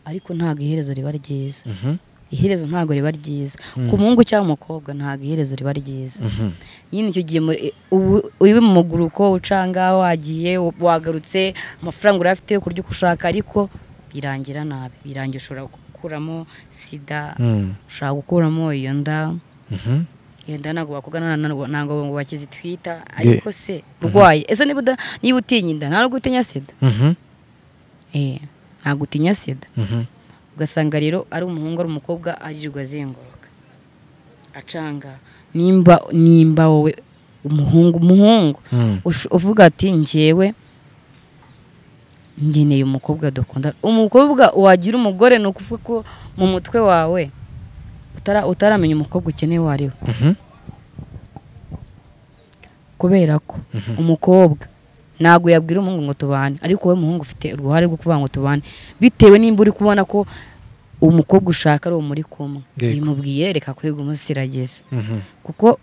[SPEAKER 2] ariko ntabwo iherezo riba ryiza
[SPEAKER 1] Mhm.
[SPEAKER 2] iherezo ntabwo riba ryiza ku muhungu cyangwa umukobwa ntabwo iherezo riba ryiza
[SPEAKER 1] Mhm.
[SPEAKER 2] nyine icyo gihe muri- ubu- uri mu muguruko uca aha ngaha wagiye wagarutse amafaranga urayafite kurya uko ushaka ariko birangira nabi birangira ushobora gukuramo sida
[SPEAKER 1] Mm.
[SPEAKER 2] ushobora gukuramo iyo nda
[SPEAKER 1] Mhm.
[SPEAKER 2] iyo nda ntabwo bakubwa ntabwo ntabwo ngo bakizi twita ariko se urwaye ese niba uda- niba utinya inda ntabwo utinya sida
[SPEAKER 1] Mhm.
[SPEAKER 2] Eh, ntabwo utinya sida
[SPEAKER 1] Mhm.
[SPEAKER 2] ugasanga rero ari umuhungu ari umukobwa aririrwa azenguruka acanga nimba nimba wowe umuhungu umuhungu
[SPEAKER 1] Mm.
[SPEAKER 2] ush- uvuga ati njyewe ngeneye umukobwa dukunda umukobwa wagira umugore ni ukuvuga ko mu mutwe wawe utara- utaramenya umukobwa ukeneye uwo ari we
[SPEAKER 1] Mhm.
[SPEAKER 2] kubera ko umukobwa ntabwo yabwira umuhungu ngo tubane ariko wowe muhungu ufite uruhare rwo kuvuga ngo tubane bitewe nimba uri kubona ko umukobwa ushaka ari uwo muri kumwe
[SPEAKER 1] Yego.
[SPEAKER 2] bimubwiye reka kwiga umusiragiza
[SPEAKER 1] Mhm.
[SPEAKER 2] kuko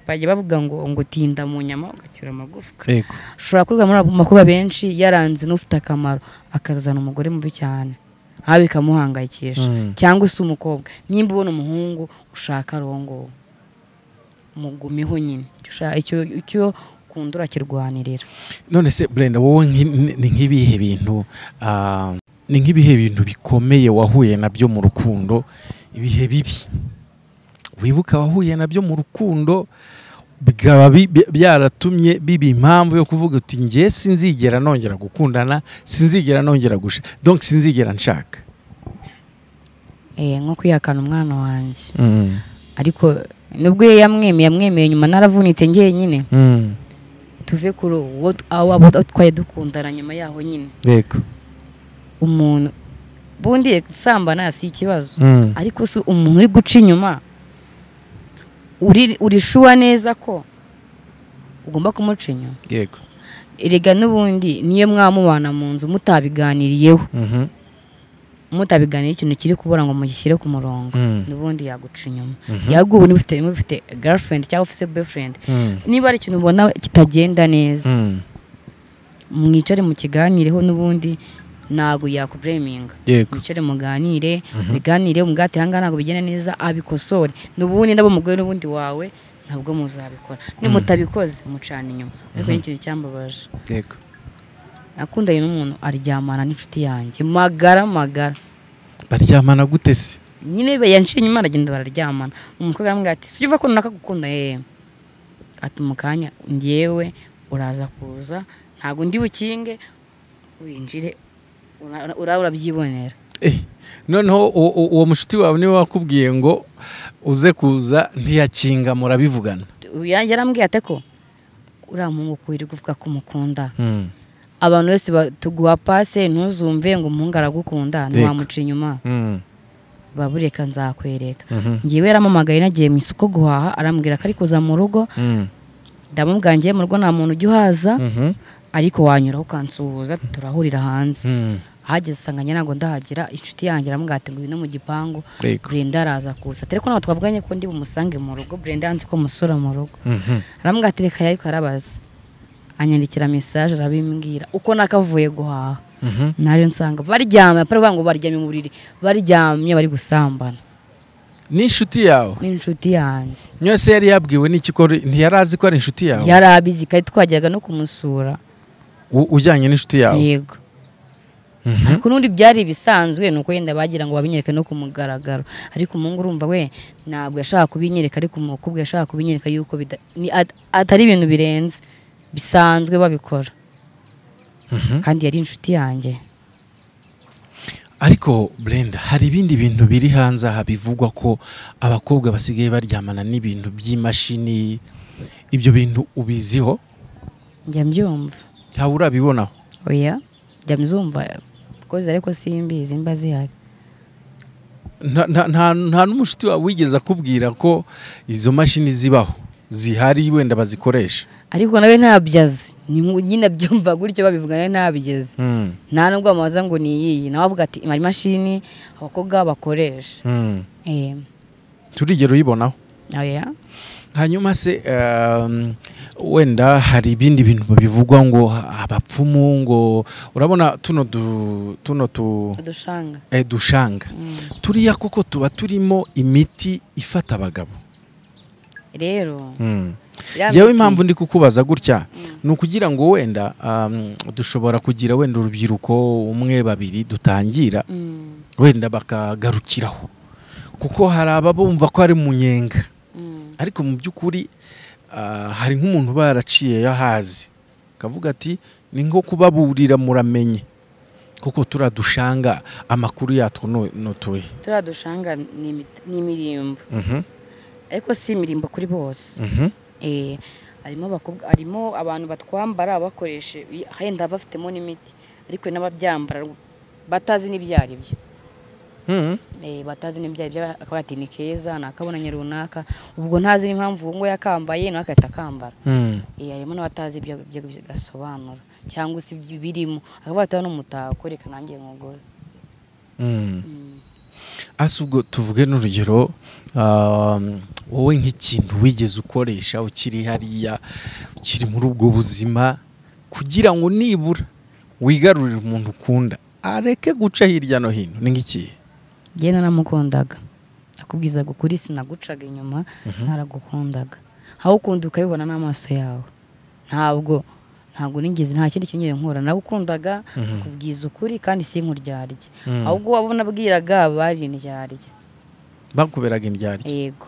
[SPEAKER 2] bajya bavuga ngo ngo tinda mu nyama ugacyura amagufwa
[SPEAKER 1] Yego.
[SPEAKER 2] ushobora kuvuga muri abo makuba benshi yaranze n'ufite akamaro akazana umugore mubi cyane nawe bikamuhangayikisha
[SPEAKER 1] Mm.
[SPEAKER 2] cyangwa se umukobwa nimba ubona umuhungu ushaka ari nguwo mugumiho nyine Icyo usha- icyo- icyo ukunda urakirwanirira
[SPEAKER 1] none se brenda wowe nki- ni ni nk'ibihe bintu ah, ni nk'ibihe bintu bikomeye wahuye nabyo mu rukundo ibihe bibi wibuka wahuye nabyo mu rukundo bikaba bi- bi- byaratumye biba impamvu yo kuvuga uti nge sinzigera nongera gukundana sinzigera nongera gusha donc sinzigera nshaka
[SPEAKER 2] Eh, nko kwihakana umwana wanjye ariko nubwo iyo yamwemeye yamwemeye nyuma naravunitse ngenyine tuve kuri uwo t- abo abo twari dukundana nyuma yaho nyine
[SPEAKER 1] yego
[SPEAKER 2] umuntu bundi sambana si ikibazo ariko si umuntu uri guca inyuma uri- urishuwa neza ko ugomba kumuca inyuma
[SPEAKER 1] yego
[SPEAKER 2] erega n'ubundi niyo mwamubana mu nzu mutabiganiriyeho
[SPEAKER 1] Mhm.
[SPEAKER 2] mutabiganiriye ikintu kiri kubura ngo mugishyire ku murongo
[SPEAKER 1] Mm.
[SPEAKER 2] n'ubundi yaguca inyuma
[SPEAKER 1] Mhm.
[SPEAKER 2] yagwa ubu niba ufite niba ufite girlfriend cyangwa ufite boyfriend
[SPEAKER 1] Mm.
[SPEAKER 2] niba hari ikintu ubona kitagenda neza
[SPEAKER 1] Mm.
[SPEAKER 2] mwicare mukiganireho n'ubundi ntabwo yakubureminga
[SPEAKER 1] yego
[SPEAKER 2] mwicare muganire muganire umugati aha ngaha ntabwo bigenda neza abikosore n'ubundi ndabo umugore n'ubundi wawe ntabwo muzabikora nimutabikoze mucana inyuma ariko ni ikintu cyambabaje
[SPEAKER 1] yego
[SPEAKER 2] nakundanye n'umuntu aryamana n'inshuti yanjye magara magara
[SPEAKER 1] baryamana gute se
[SPEAKER 2] nyine be- yanciye inyuma aragenda bararyamana umukobwa aramubwira ati sujya uva ko runaka gukunda yewe ati mu kanya ngewe uraza kuza ntabwo ndi bukinge winjire ura- ura- urabyibonera
[SPEAKER 1] Eh, noneho u- u- uwo mushuti wawe niwe wakubwiye ngo uze kuza ntiyakinga murabivugana
[SPEAKER 2] Ya- yarambwiye ate ko uriya muhungu kuwirirwa uvuga ko umukunda abantu bose ba- tuguha pase ntuzumve ngo umuhungu aragukunda
[SPEAKER 1] Yego.
[SPEAKER 2] ntiwamuca inyuma babureka nzakwereka ngewe yaramamagaye nagiye mu isoko guhaha arambwira ko ari kuza mu rugo ndamubwira ngiye mu rugo nta muntu ujya uhaza ariko wanyuraho ukansuhuza turahurira hanze ahageze usanga njye ntabwo ndahagira inshuti yanjye aramubwira ati ngwino mu gipangu
[SPEAKER 1] Yego.
[SPEAKER 2] burenda araza kuza ariko ntabwo twavuganye ko ndi bumusange mu rugo burenda yanze ko musura mu rugo aramubwira ati reka ariko arabaza anyandikira mesaje arabimbwira uko nakavuye guhaha naje nsanga baryamye apari bavuga ngo baryamye mu buriri baryamye bari gusambana
[SPEAKER 1] n'inshuti yawe
[SPEAKER 2] n'inshuti yanjye
[SPEAKER 1] yose yari yabwiwe n'ikikoro ntiyari azi ko ari inshuti yawe
[SPEAKER 2] yari abizi kandi twajyaga no kumusura
[SPEAKER 1] U- ujyanye n'inshuti yawe
[SPEAKER 2] yego ariko n'ubundi byari ibisanzwe ni uko yenda bagira ngo babinyereke no ku mugaragaro ariko umuhungu urumva we ntabwo yashaka kubinyereka ariko umukobwa yashaka kubinyereka yuko bida- ni at- atari ibintu birenze bisanzwe babikora kandi yari inshuti yanjye
[SPEAKER 1] ariko brenda hari ibindi bintu biri hanze aha bivugwa ko abakobwa basigaye baryamana n'ibintu by'imashini ibyo bintu ubiziho
[SPEAKER 2] njya mbyumva
[SPEAKER 1] ntawe urabibonaho
[SPEAKER 2] oya njya mbyumva kozi ariko simbizi mba zihari
[SPEAKER 1] nta nta- nta- nta n'umushuti wawe wigeze akubwira ko izo mashini zibaho zihari wenda bazikoresha
[SPEAKER 2] ariko nawe ntabyo azi ni nku- nyine abyumva gutyo babivuga nawe ntabigeze
[SPEAKER 1] Mm,
[SPEAKER 2] nta nubwo wamubaza ngo ni iyiyi nawe avuga ati imara imashini abakobwa bakoresha
[SPEAKER 1] mm.
[SPEAKER 2] Eh,
[SPEAKER 1] turigera uyibonaho
[SPEAKER 2] oya
[SPEAKER 1] hanyuma se um, wenda hari ibindi bintu bivugwa ngo abapfumu ngo urabona tuno du, tuno tu
[SPEAKER 2] udushanga
[SPEAKER 1] eh, dushanga
[SPEAKER 2] Mm.
[SPEAKER 1] turiya koko tuba turimo imiti ifata abagabo
[SPEAKER 2] rero
[SPEAKER 1] mm.
[SPEAKER 2] iriya
[SPEAKER 1] yewe
[SPEAKER 2] miti-
[SPEAKER 1] impamvu ndi kukubaza gutya ni ukugira ngo wenda um, dushobora kugira wenda urubyiruko umwe babiri dutangira
[SPEAKER 2] Mm,
[SPEAKER 1] wenda bakagarukiraho kuko hari ababumva ko ari mu nyenga
[SPEAKER 2] mm.
[SPEAKER 1] ariko mu by'ukuri ah, hari nk'umuntu uba yaraciye yahazi akavuga ati ni nko kubaburira muramenye kuko turiya dushanga amakuru yatwo nu- nutuye
[SPEAKER 2] turiya dushanga ni imit- ni imirimbo
[SPEAKER 1] Mhm,
[SPEAKER 2] ariko si imirimbo kuri bose
[SPEAKER 1] mhm,
[SPEAKER 2] Eh, harimo abakobwa harimo abantu batwambara bakoreshe henda bafitemo n'imiti ariko n'ababyambara batazi n'ibyo ari byo
[SPEAKER 1] mhm.
[SPEAKER 2] Eh, batazi n'ibyo ari byo akavuga ati ni keza ni akabonanye runaka ubwo ntazi n'impamvu uwo ngo yakambaye nawe agahita akambara
[SPEAKER 1] Mm,
[SPEAKER 2] Eh, harimo n'abatazi ibyo ibyo gasobanura cyangwa se ibyo birimo akavuga ati n'umutako reka nanjye nkugure
[SPEAKER 1] mm.
[SPEAKER 2] Mm.
[SPEAKER 1] ase ubwo tuvuge n'urugero ah, wowe nk'ikintu wigeze ukoresha ukiri hariya ukiri muri ubwo buzima kugira ngo nibura wigarurire umuntu ukunda areke guca hirya no hino ni nk'ikihe
[SPEAKER 2] njye naramukundaga akubwizaga ukuri sinagucaga inyuma ntaragukundaga aho ukunda ukabibona n'amaso yawe ntabwo ntabwo nigeze nta kindi kintu nkura nagukundaga akubwiza ukuri kandi si inkuryarya
[SPEAKER 1] Mhm.
[SPEAKER 2] ahubwo wabona abwiraga bari indyarya
[SPEAKER 1] bakuberaga indyarya
[SPEAKER 2] yego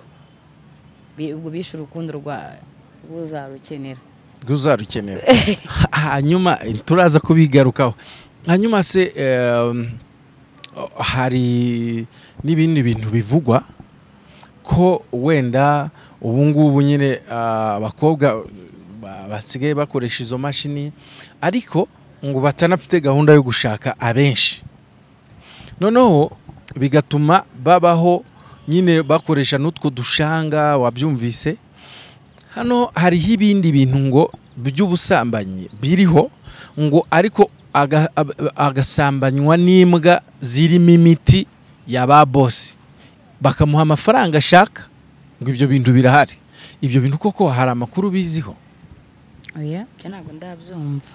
[SPEAKER 2] Bi- ubwo bishe urukundo rwa uzarukenera
[SPEAKER 1] uzarukenera hanyuma turaza kubigarukaho hanyuma se em, hari n'ibindi bintu bivugwa ko wenda ubu ngubu nyine ah, abakobwa ba- basigaye bakoresha izo mashini ariko ngo batanafite gahunda yo gushaka abenshi noneho bigatuma babaho nyine bakoresha n'utwo dushanga wabyumvise hano hariho ibindi bintu ngo by'ubusambanyi biriho ngo ariko aga- ab- agasambanywa n'imbwa zirimo imiti ya ba bosi bakamuha amafaranga ashaka ngo ibyo bintu birahari ibyo bintu koko hari amakuru biziho
[SPEAKER 2] oya njye ntabwo ndabyumva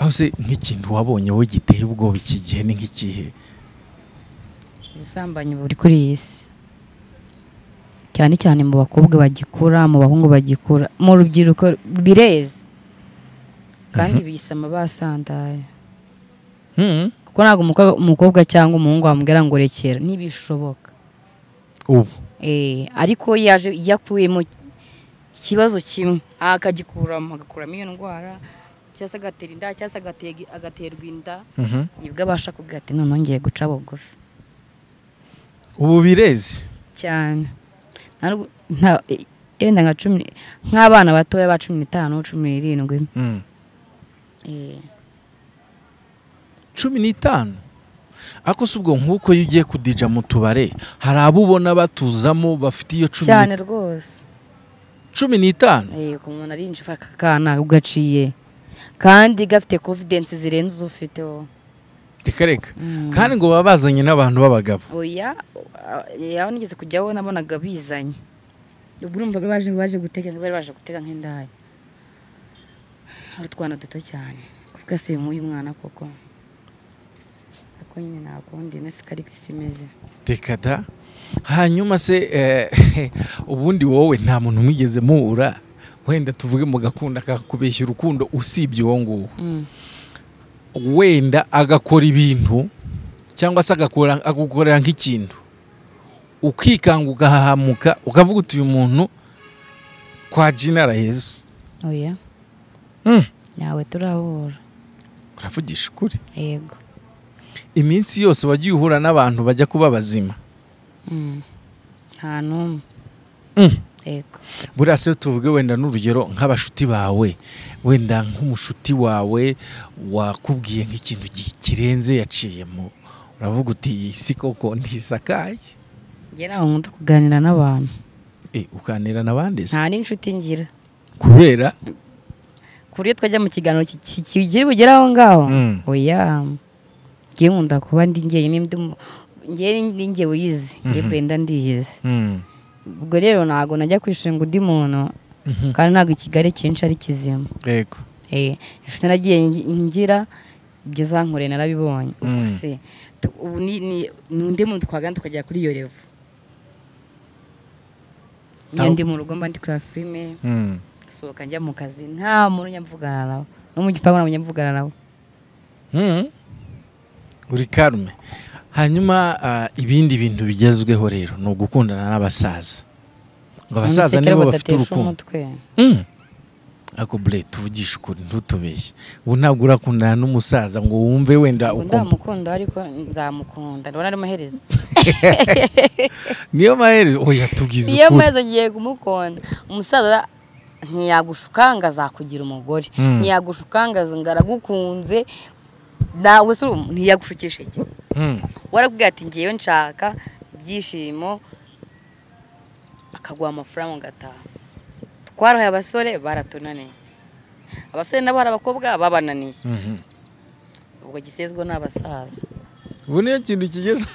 [SPEAKER 1] aho se nk'ikintu wabonye wowe giteye ubwoba iki gihe ni nk'ikihe
[SPEAKER 2] ubusambanyi buri kuri iyi si cyane cyane mu bakobwa bagikura mu bahungu bagikura mu rubyiruko bireza kandi bisama basandaye
[SPEAKER 1] Mm.
[SPEAKER 2] kuko ntabwo umukobwa- umukobwa cyangwa umuhungu wamubwira ngo rekera ntibishoboka
[SPEAKER 1] ubu
[SPEAKER 2] Eh, ariko yaje yakuyemo ikibazo kimwe akagikuramo agakuramo iyo ndwara cyangwa se agatera inda cyangwa se agatega- agaterwa inda
[SPEAKER 1] Mhm.
[SPEAKER 2] nibwo abasha kuvuga ati noneho ngiye guca bugufi
[SPEAKER 1] ubu birezi
[SPEAKER 2] cyane Nta nubwo- nta- e- yenda nka cumi ni- nk'abana batoya ba cumi n'itanu cumi n'irindwi
[SPEAKER 1] Mm.
[SPEAKER 2] Eh,
[SPEAKER 1] cumi n'itanu ako si ubwo nk'uko iyo ugiye kudija mu tubare hari abo ubona batuzamo bafite iyo cumi
[SPEAKER 2] cyane
[SPEAKER 1] ni-
[SPEAKER 2] rwose
[SPEAKER 1] cumi n'itanu
[SPEAKER 2] Eh, ku muntu arinjira aka kana ugaciye kandi gafite confidence zirenze izo ufite wowe
[SPEAKER 1] reka reka
[SPEAKER 2] Mm.
[SPEAKER 1] kandi ngo baba bazanye n'abantu b'abagabo
[SPEAKER 2] oya a- yawe nigeze kujyaho nabonaga bizanye ubwo urumva bari baje baje guteka bari baje guteka nk'indaya hari utwana duto cyane kuvuga se nk'uyu mwana koko ariko nyine nakundi nasi kari ku isi imeze
[SPEAKER 1] reka da hanyuma se eh, ubundi wowe nta muntu mwigeze muhura wenda tuvuge mu gakunda kakubeshya urukundo usibye uwo nguwo wenda agakora ibintu cyangwa se agakora agukorera nk'ikintu ukikanga ugahahamuka ukavuga uti uyu muntu kwa jina arahezu
[SPEAKER 2] oya nawe turahura
[SPEAKER 1] uravugisha ukuri
[SPEAKER 2] yego
[SPEAKER 1] iminsi yose wagiye uhura n'abantu bajya kuba bazima
[SPEAKER 2] nta n'umwe yego
[SPEAKER 1] buriya se tuvuge wenda n'urugero nk'abashuti bawe wenda nk'umushuti wawe wakubwiye nk'ikintu gi- kirenze yaciyemo uravuga uti "Iyi si koko ntisakaye
[SPEAKER 2] njye ntabwo nkunda kuganira n'abantu
[SPEAKER 1] ukanira n'abandi se
[SPEAKER 2] nta n'inshuti ngira
[SPEAKER 1] kubera
[SPEAKER 2] ku buryo twajya mu kiganiro ki- ki- kigira bugere aho ngaho
[SPEAKER 1] Mm.
[SPEAKER 2] oya ngiye nkunda kuba ndi ngewe n'indi ngewe ndi ngewe uyizi ngiye
[SPEAKER 1] Mhm.
[SPEAKER 2] kurenda ndiyizi
[SPEAKER 1] Mm.
[SPEAKER 2] ubwo rero ntabwo najya kwishura ngo undi muntu
[SPEAKER 1] Mhm.
[SPEAKER 2] kandi ntabwo ikigali cyinshi ari kizima
[SPEAKER 1] yego
[SPEAKER 2] Eh, inshuti nagiye ngi- ngira ibyo zankore narabibonye
[SPEAKER 1] Mm.
[SPEAKER 2] ubu se tu- ubu ni ni- ni undi muntu twagana tukajya kuri iyo revo
[SPEAKER 1] Taw-
[SPEAKER 2] iyo ndi mu rugo mba ndi kureba filime
[SPEAKER 1] Mm.
[SPEAKER 2] sohoka njya mu kazi nta muntu njya mvugana nawe no mu gipangu ntabwo njya mvugana nawe
[SPEAKER 1] Mm. uri karume hanyuma ah, ibindi bintu bigezweho rero ni ugukundana n'abasaza ngo abasaza
[SPEAKER 2] Abasekera
[SPEAKER 1] nibo bafite
[SPEAKER 2] badatesha
[SPEAKER 1] urukundo
[SPEAKER 2] umutwe
[SPEAKER 1] Mm. ako bure tuvugishe ukuri ntutubeshye ubu ntabwo urakundana n'umusaza ngo wumve wenda
[SPEAKER 2] Ngo
[SPEAKER 1] uko
[SPEAKER 2] ndamukunda ariko nzamukunda ndabona ari amaherezo
[SPEAKER 1] niyo maherezo oya tubwiza
[SPEAKER 2] iyo
[SPEAKER 1] ukuri
[SPEAKER 2] amaherezo ngiye kumukunda umusaza ntiyagushukanga azakugira umugore
[SPEAKER 1] Mm.
[SPEAKER 2] ntiyagushukanga ngo aragukunze nawe se ubu ntiyagushukisha iki
[SPEAKER 1] Mm.
[SPEAKER 2] warakubwira ati ngewe nshaka ibyishimo akaguha amafaranga ugataha twarohaye abasore baratunaniye abasore nabo hari abakobwa babananiye
[SPEAKER 1] Mhm.
[SPEAKER 2] ubwo gisezwe ni abasaza
[SPEAKER 1] ubu niyo kintu kigeze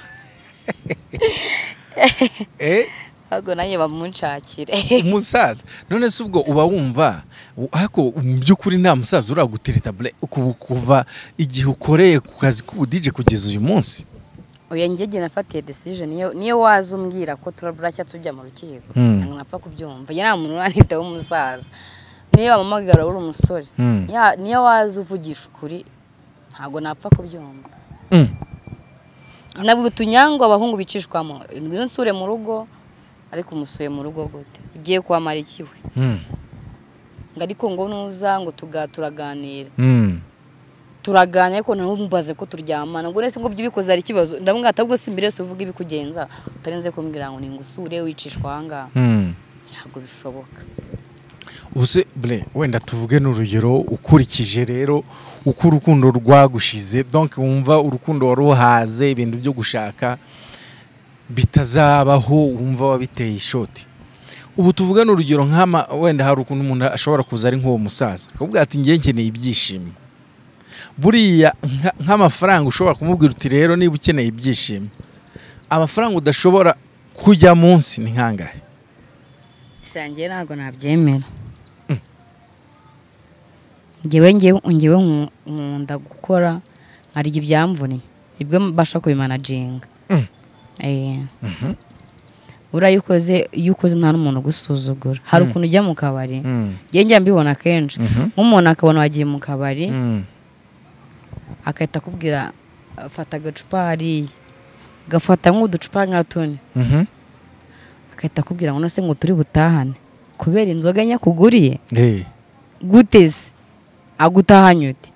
[SPEAKER 1] Eh,
[SPEAKER 2] ahubwo nanjye bamunshakire
[SPEAKER 1] umusaza none se ubwo uba wumva u- ariko mu by'ukuri nta musaza uragutereta bure ku- kuva igihe ukoreye ku kazi k'ubudije kugeza uyu munsi
[SPEAKER 2] uyu njye nafatiye decision niyo niyo waza umbwira ko turaburashya tujya mu rukiko
[SPEAKER 1] Mm.
[SPEAKER 2] ntabwo napfa kubyumva iyo nta muntu uranita w'umusaza niyo wamuhamagara uri umusore
[SPEAKER 1] Mm.
[SPEAKER 2] Ya- niyo waza uvugisha ukuri ntabwo napfa kubyumva
[SPEAKER 1] Mm.
[SPEAKER 2] nabwo utunyangwa abahungu bicishwamo ngwino nsure mu rugo ariko umusuye mu rugo gute ugiye kwamara ikiwe
[SPEAKER 1] Mm.
[SPEAKER 2] ngo ariko ngo nuza ngo tuga turaganira
[SPEAKER 1] Mm.
[SPEAKER 2] turaganira ariko ntumbaze ko turyamana ngo uretse ngo ibyo ubikoze hari ikibazo ndamubwira ati ahubwo si mbere yose uvuga ibikugenza utarenze kumbwira ngo ningusure wicishwa ahangaha
[SPEAKER 1] Mm.
[SPEAKER 2] ntabwo bishoboka
[SPEAKER 1] ubuse bre wenda tuvuge n'urugero ukurikije rero uko urukundo rwagushize donc wumva urukundo waruhaze ibintu byo gushaka bitazabaho wumva wabiteye ishoti ubu tuvuge n'urugero nk'ama wenda hari ukuntu umuntu ashobora kuza ari nk'uwo musaza akavuga ati ngiye nkeneye ibyishimo buriya nka- nk'amafaranga ushobora kumubwira uti rero niba ukeneye ibyishimo amafaranga udashobora kujya munsi ni nkangahe
[SPEAKER 2] shangiye ntabwo nabyemera ngewe ngewe ngewe nku- nkunda gukora nkarya ibyamvuniye ibyo mbasha kubimanaginga
[SPEAKER 1] Mm.
[SPEAKER 2] Eh. buriya iyo ukoze iyo ukoze nta n'umuntu ugusuzugura hari ukuntu ujya mu kabari ngewe njya mbibona kenshi
[SPEAKER 1] Mhm.
[SPEAKER 2] nk'umuntu akabona wagiye mu kabari
[SPEAKER 1] Mm.
[SPEAKER 2] agahita akubwira fata agacupa hariya agafata nk'uducupa nka tune
[SPEAKER 1] Mhm.
[SPEAKER 2] agahita akubwira ngo nose ngo turi butahane kubera inzoga nyakuguriye
[SPEAKER 1] Eh.
[SPEAKER 2] guteze agutahanye uti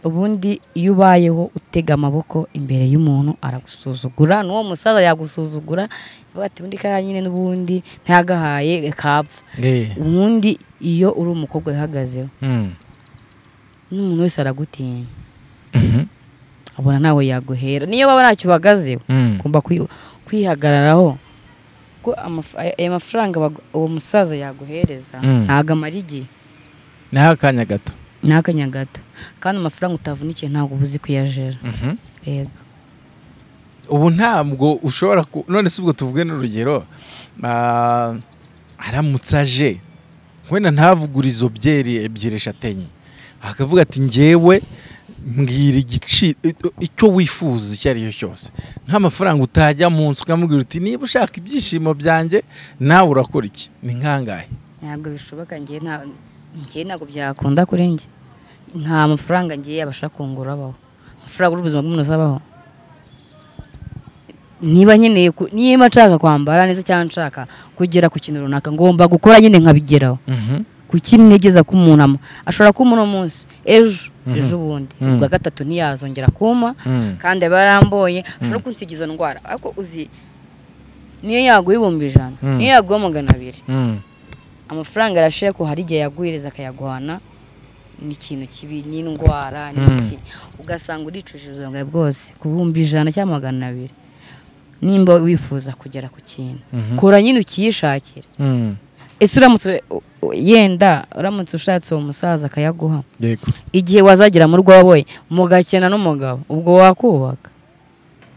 [SPEAKER 2] ubundi iyo ubayeho utega amaboko imbere y'umuntu aragusuzugura n'uwo musaza yagusuzugura yavuga ati ubundi kariya nyine n'ubundi ntiyagahaye kapfa
[SPEAKER 1] Eh.
[SPEAKER 2] ubundi iyo uri umukobwa wihagazeho
[SPEAKER 1] Mm.
[SPEAKER 2] n'umuntu wese aragutinya abona nawe yaguhera niyo baba ntacyo uhagazeho
[SPEAKER 1] Mm.
[SPEAKER 2] ugomba kwi- kwihagararaho kuko amaf- aya- aya mafaranga bagu- uwo musaza yaguhereza
[SPEAKER 1] Mm.
[SPEAKER 2] ntago amara igihe
[SPEAKER 1] Naho akanya gato.
[SPEAKER 2] ni akanya gato kandi amafaranga utavunikiye ntabwo uba uzi kuyajera yego
[SPEAKER 1] Ubu ntabwo ushobora ku none se ubwo tuvuge n'urugero ah, aramutse aje wenda ntavugure izo byeri ebyiri eshatu enye akavuga ati ngewe mbwira igiciro icyo wifuza icyo ari cyo cyose nk'amafaranga utajya munsi ukamubwira uti niba ushaka ibyishimo byanjye nawe urakora iki ni nkangahe
[SPEAKER 2] ntabwo bishoboka ngewe nta- ngewe ntabwo byakunda kuri njye nta mafaranga ngewe yabasha kungura abaho amafaranga uri ubuzima bw'umuntu azabaho niba nkeneye ku- niba nshaka kwambara neza cyangwa nshaka kugera ku kintu runaka ngomba gukora nyine nkabigeraho kuki ntegeza kumunama ashobora kuma uno munsi ejo
[SPEAKER 1] Mhm.
[SPEAKER 2] ejo bundi
[SPEAKER 1] Mhm.
[SPEAKER 2] ubwa gatatu ntiyazongera kuma
[SPEAKER 1] Mm.
[SPEAKER 2] kandi aba yaramboye ashobora kunsiga izo ndwara ariko uzi niyo yaguha ibihumbi ijana
[SPEAKER 1] Mhm.
[SPEAKER 2] niyo yaguha magana abiri
[SPEAKER 1] Mm.
[SPEAKER 2] amafaranga arashira ko hari igihe yaguhereza akayaguhana ni ikintu kibi ni indwara ni
[SPEAKER 1] Mhm.
[SPEAKER 2] iki ugasanga uricujije ubuzima bwawe bwose ku bihumbi ijana cyangwa magana abiri nimba wifuza kugera ku kintu kora nyine ukiyishakira ese uramutse yenda uramutse ushatse uwo musaza akayaguha
[SPEAKER 1] yego
[SPEAKER 2] igihe wazagera mu rwabo we mugakena n'umugabo ubwo wakubaka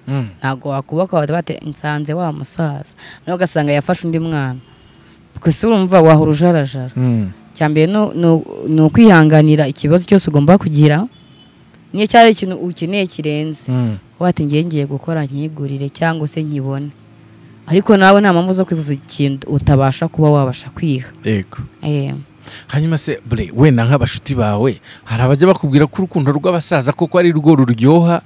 [SPEAKER 1] Mm.
[SPEAKER 2] ntabwo wakubaka bate nsanze wa musaza nawe ugasanga yafashe undi mwana gusa urumva wahora ujarajara
[SPEAKER 1] Mm.
[SPEAKER 2] cyambere no no- ni ukwihanganira ikibazo cyose ugomba kugira niyo cyari ikintu ukeneye kirenze
[SPEAKER 1] Mm.
[SPEAKER 2] wati ngiye ngiye gukora nkigurire cyangwa se nkibone ariko nawe nta mpamvu zo kwivuza ikintu utabasha kuba wabasha kwiha
[SPEAKER 1] yego
[SPEAKER 2] Eh,
[SPEAKER 1] hanyuma se bure wenda nk'abashuti bawe hari abajya bakubwira ko urukundo rw'abasaza koko ari rwo ruryoha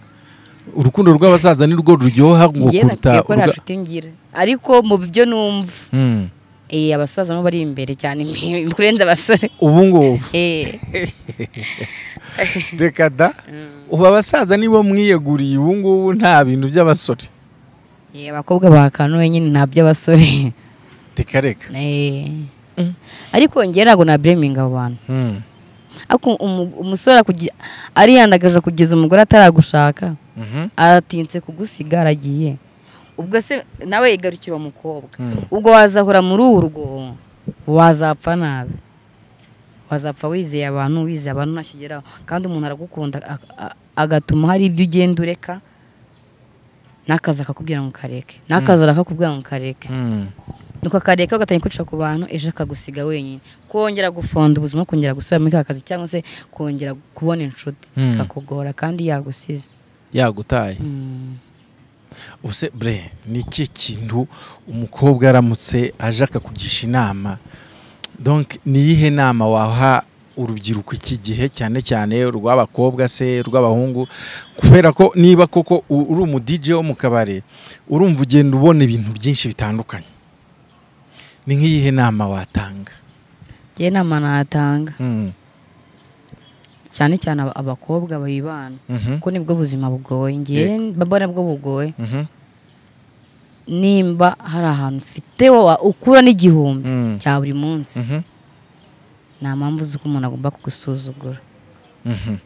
[SPEAKER 1] urukundo rw'abasaza ni rwo ruryoha ngo
[SPEAKER 2] njye
[SPEAKER 1] kuruta
[SPEAKER 2] nakwiye ko nta
[SPEAKER 1] urwa-
[SPEAKER 2] nshuti ngira ariko mu byo numva
[SPEAKER 1] Mm.
[SPEAKER 2] eh, abasaza nabo bari imbere cyane kurenza abasore
[SPEAKER 1] ubu ngubu
[SPEAKER 2] Eh,
[SPEAKER 1] reka da ubu abasaza nibo mwiyeguriye ubu ngubu nta bintu by'abasore
[SPEAKER 2] eh, abakobwa bakanuwe nyine nta by'abasore
[SPEAKER 1] reka reka
[SPEAKER 2] Eh.
[SPEAKER 1] Mm.
[SPEAKER 2] ariko njye ntabwo nabireminga abo bantu
[SPEAKER 1] Mm.
[SPEAKER 2] Ako umu- umusore akugi- arihandagaje kugeza umugore ataragushaka
[SPEAKER 1] Mhm.
[SPEAKER 2] aratinze kugusiga aragiye ubwo se nawe yigarukira uwo mukobwa
[SPEAKER 1] Mm.
[SPEAKER 2] ubwo wazahura muri uru rwobo wazapfa nabi wazapfa wizeye abantu wizeye abantu ntacyo ugeraho kandi umuntu aragukunda a- a- agatuma hari ibyo ugenda ureka n'akazi akakubwira ngo kareke n'akazi arakakubwira ngo kareke
[SPEAKER 1] Mm.
[SPEAKER 2] nuko akareka ugatangira kwica ku bantu ejo akagusiga wenyine kongera gufonda ubuzima kongera gusubira muri ka kazi cyangwa se kongera kubona inshuti
[SPEAKER 1] Mm.
[SPEAKER 2] kakugora kandi yagusize
[SPEAKER 1] yagutaye
[SPEAKER 2] Mm.
[SPEAKER 1] ubuse bre ni ikihe kintu umukobwa aramutse aje akakugisha inama donc ni iyihe nama waha urubyiruko iki gihe cyane cyane urw'abakobwa se urw'abahungu kubera ko niba koko u- uri umu DJ wo mu kabari urumva ugenda ubona ibintu byinshi bitandukanye ni nk'iyihe nama watanga
[SPEAKER 2] njye inama natanga
[SPEAKER 1] Mm,
[SPEAKER 2] cyane cyane aba- abakobwa bayibana
[SPEAKER 1] mhm,
[SPEAKER 2] kuko nibwo buzima bugoye ngewe baba nabwo bugoye
[SPEAKER 1] mhm,
[SPEAKER 2] nimba hari ahantu ufite wa- ukura n'igihumbi
[SPEAKER 1] mm,
[SPEAKER 2] cya buri munsi
[SPEAKER 1] mhm,
[SPEAKER 2] nta mpamvu z'uko umuntu agomba kugusuzugura
[SPEAKER 1] mhm,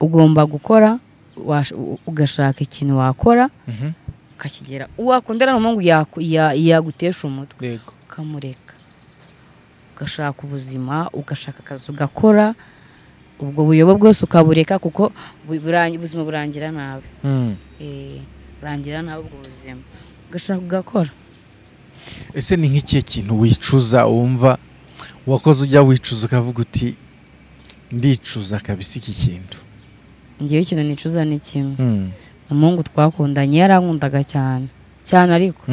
[SPEAKER 2] ugomba gukora wash- u- ugashaka ikintu wakora
[SPEAKER 1] mhm.
[SPEAKER 2] ukakigera uwakundana n'umuhungu yaku- ya- yagutesha umutwe
[SPEAKER 1] Yego.
[SPEAKER 2] ukamureka ugashaka ubuzima ugashaka akazi ugakora ubwo buyobo bwose ukabureka kuko bu- burangi- ubuzima burangira nabi
[SPEAKER 1] Mm.
[SPEAKER 2] Eh, burangira nabi ubwo buzima ugashaka ugakora
[SPEAKER 1] ese ni nk'ikihe kintu wicuza wumva wakoze ujya wicuza ukavuga uti ndicuza kabisa iki kintu
[SPEAKER 2] ngewe ikintu nicuza ni kimwe umuhungu twakundanye yarankundaga cyane cyane ariko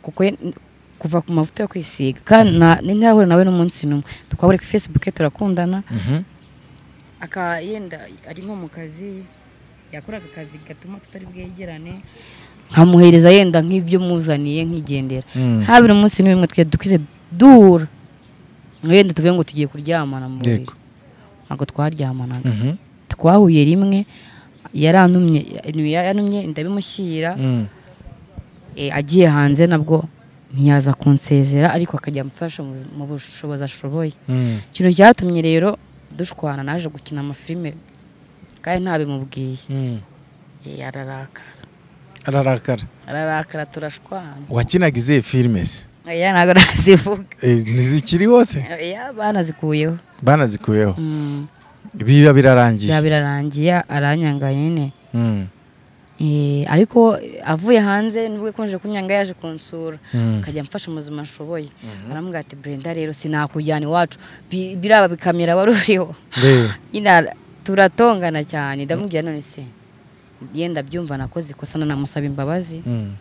[SPEAKER 2] kuko ye- kuva ku mavuta yo kwisiga kandi nta- ntihahura nawe n'umunsi n'umwe twahura kuri fesibuke turakundana aka yenda ari nko mu kazi yakoraga akazi gatuma tutari bwegerane nkamuhereza yenda nk'ibyo muzaniye nk'igendera habiri umunsi n'umwe twe dukize duhura wenda tuvuge ngo tugiye kuryamana mu buriri
[SPEAKER 1] Yego.
[SPEAKER 2] ntabwo twaryamanaga twahuye rimwe yarantumye yantumye ndabimushyira Eh, agiye hanze nabwo ntiyaza kunsezera ariko akajya amfasha mu buz- mu bushobozi ashoboye ikintu cyatumye rero dushwana naje gukina amafilime kandi ntabimubwiye Eh, ararakara
[SPEAKER 1] ararakara
[SPEAKER 2] ararakara turashwana
[SPEAKER 1] wakinaga izihe filime se
[SPEAKER 2] oya ntabwo nazivuga
[SPEAKER 1] Eh, ntizikiri hose
[SPEAKER 2] oya banazikuyeho
[SPEAKER 1] banazikuyeho
[SPEAKER 2] Mm,
[SPEAKER 1] biba birarangiye
[SPEAKER 2] bya birarangiye aranyanga nyine
[SPEAKER 1] Mm,
[SPEAKER 2] Eh, ariko eh, avuye hanze nubwo yakomeje kunyanga yaje kunsura
[SPEAKER 1] mm,
[SPEAKER 2] akajya amfasha mu buzima ashoboye aramubwira ati brenda rero sinakujyana iwacu Bi- biraba bikamera wari uriho
[SPEAKER 1] be,
[SPEAKER 2] nyine ara- turatongana cyane ndamubwira none se yenda byumva nakoze ikosa nanamusaba imbabazi
[SPEAKER 1] mm,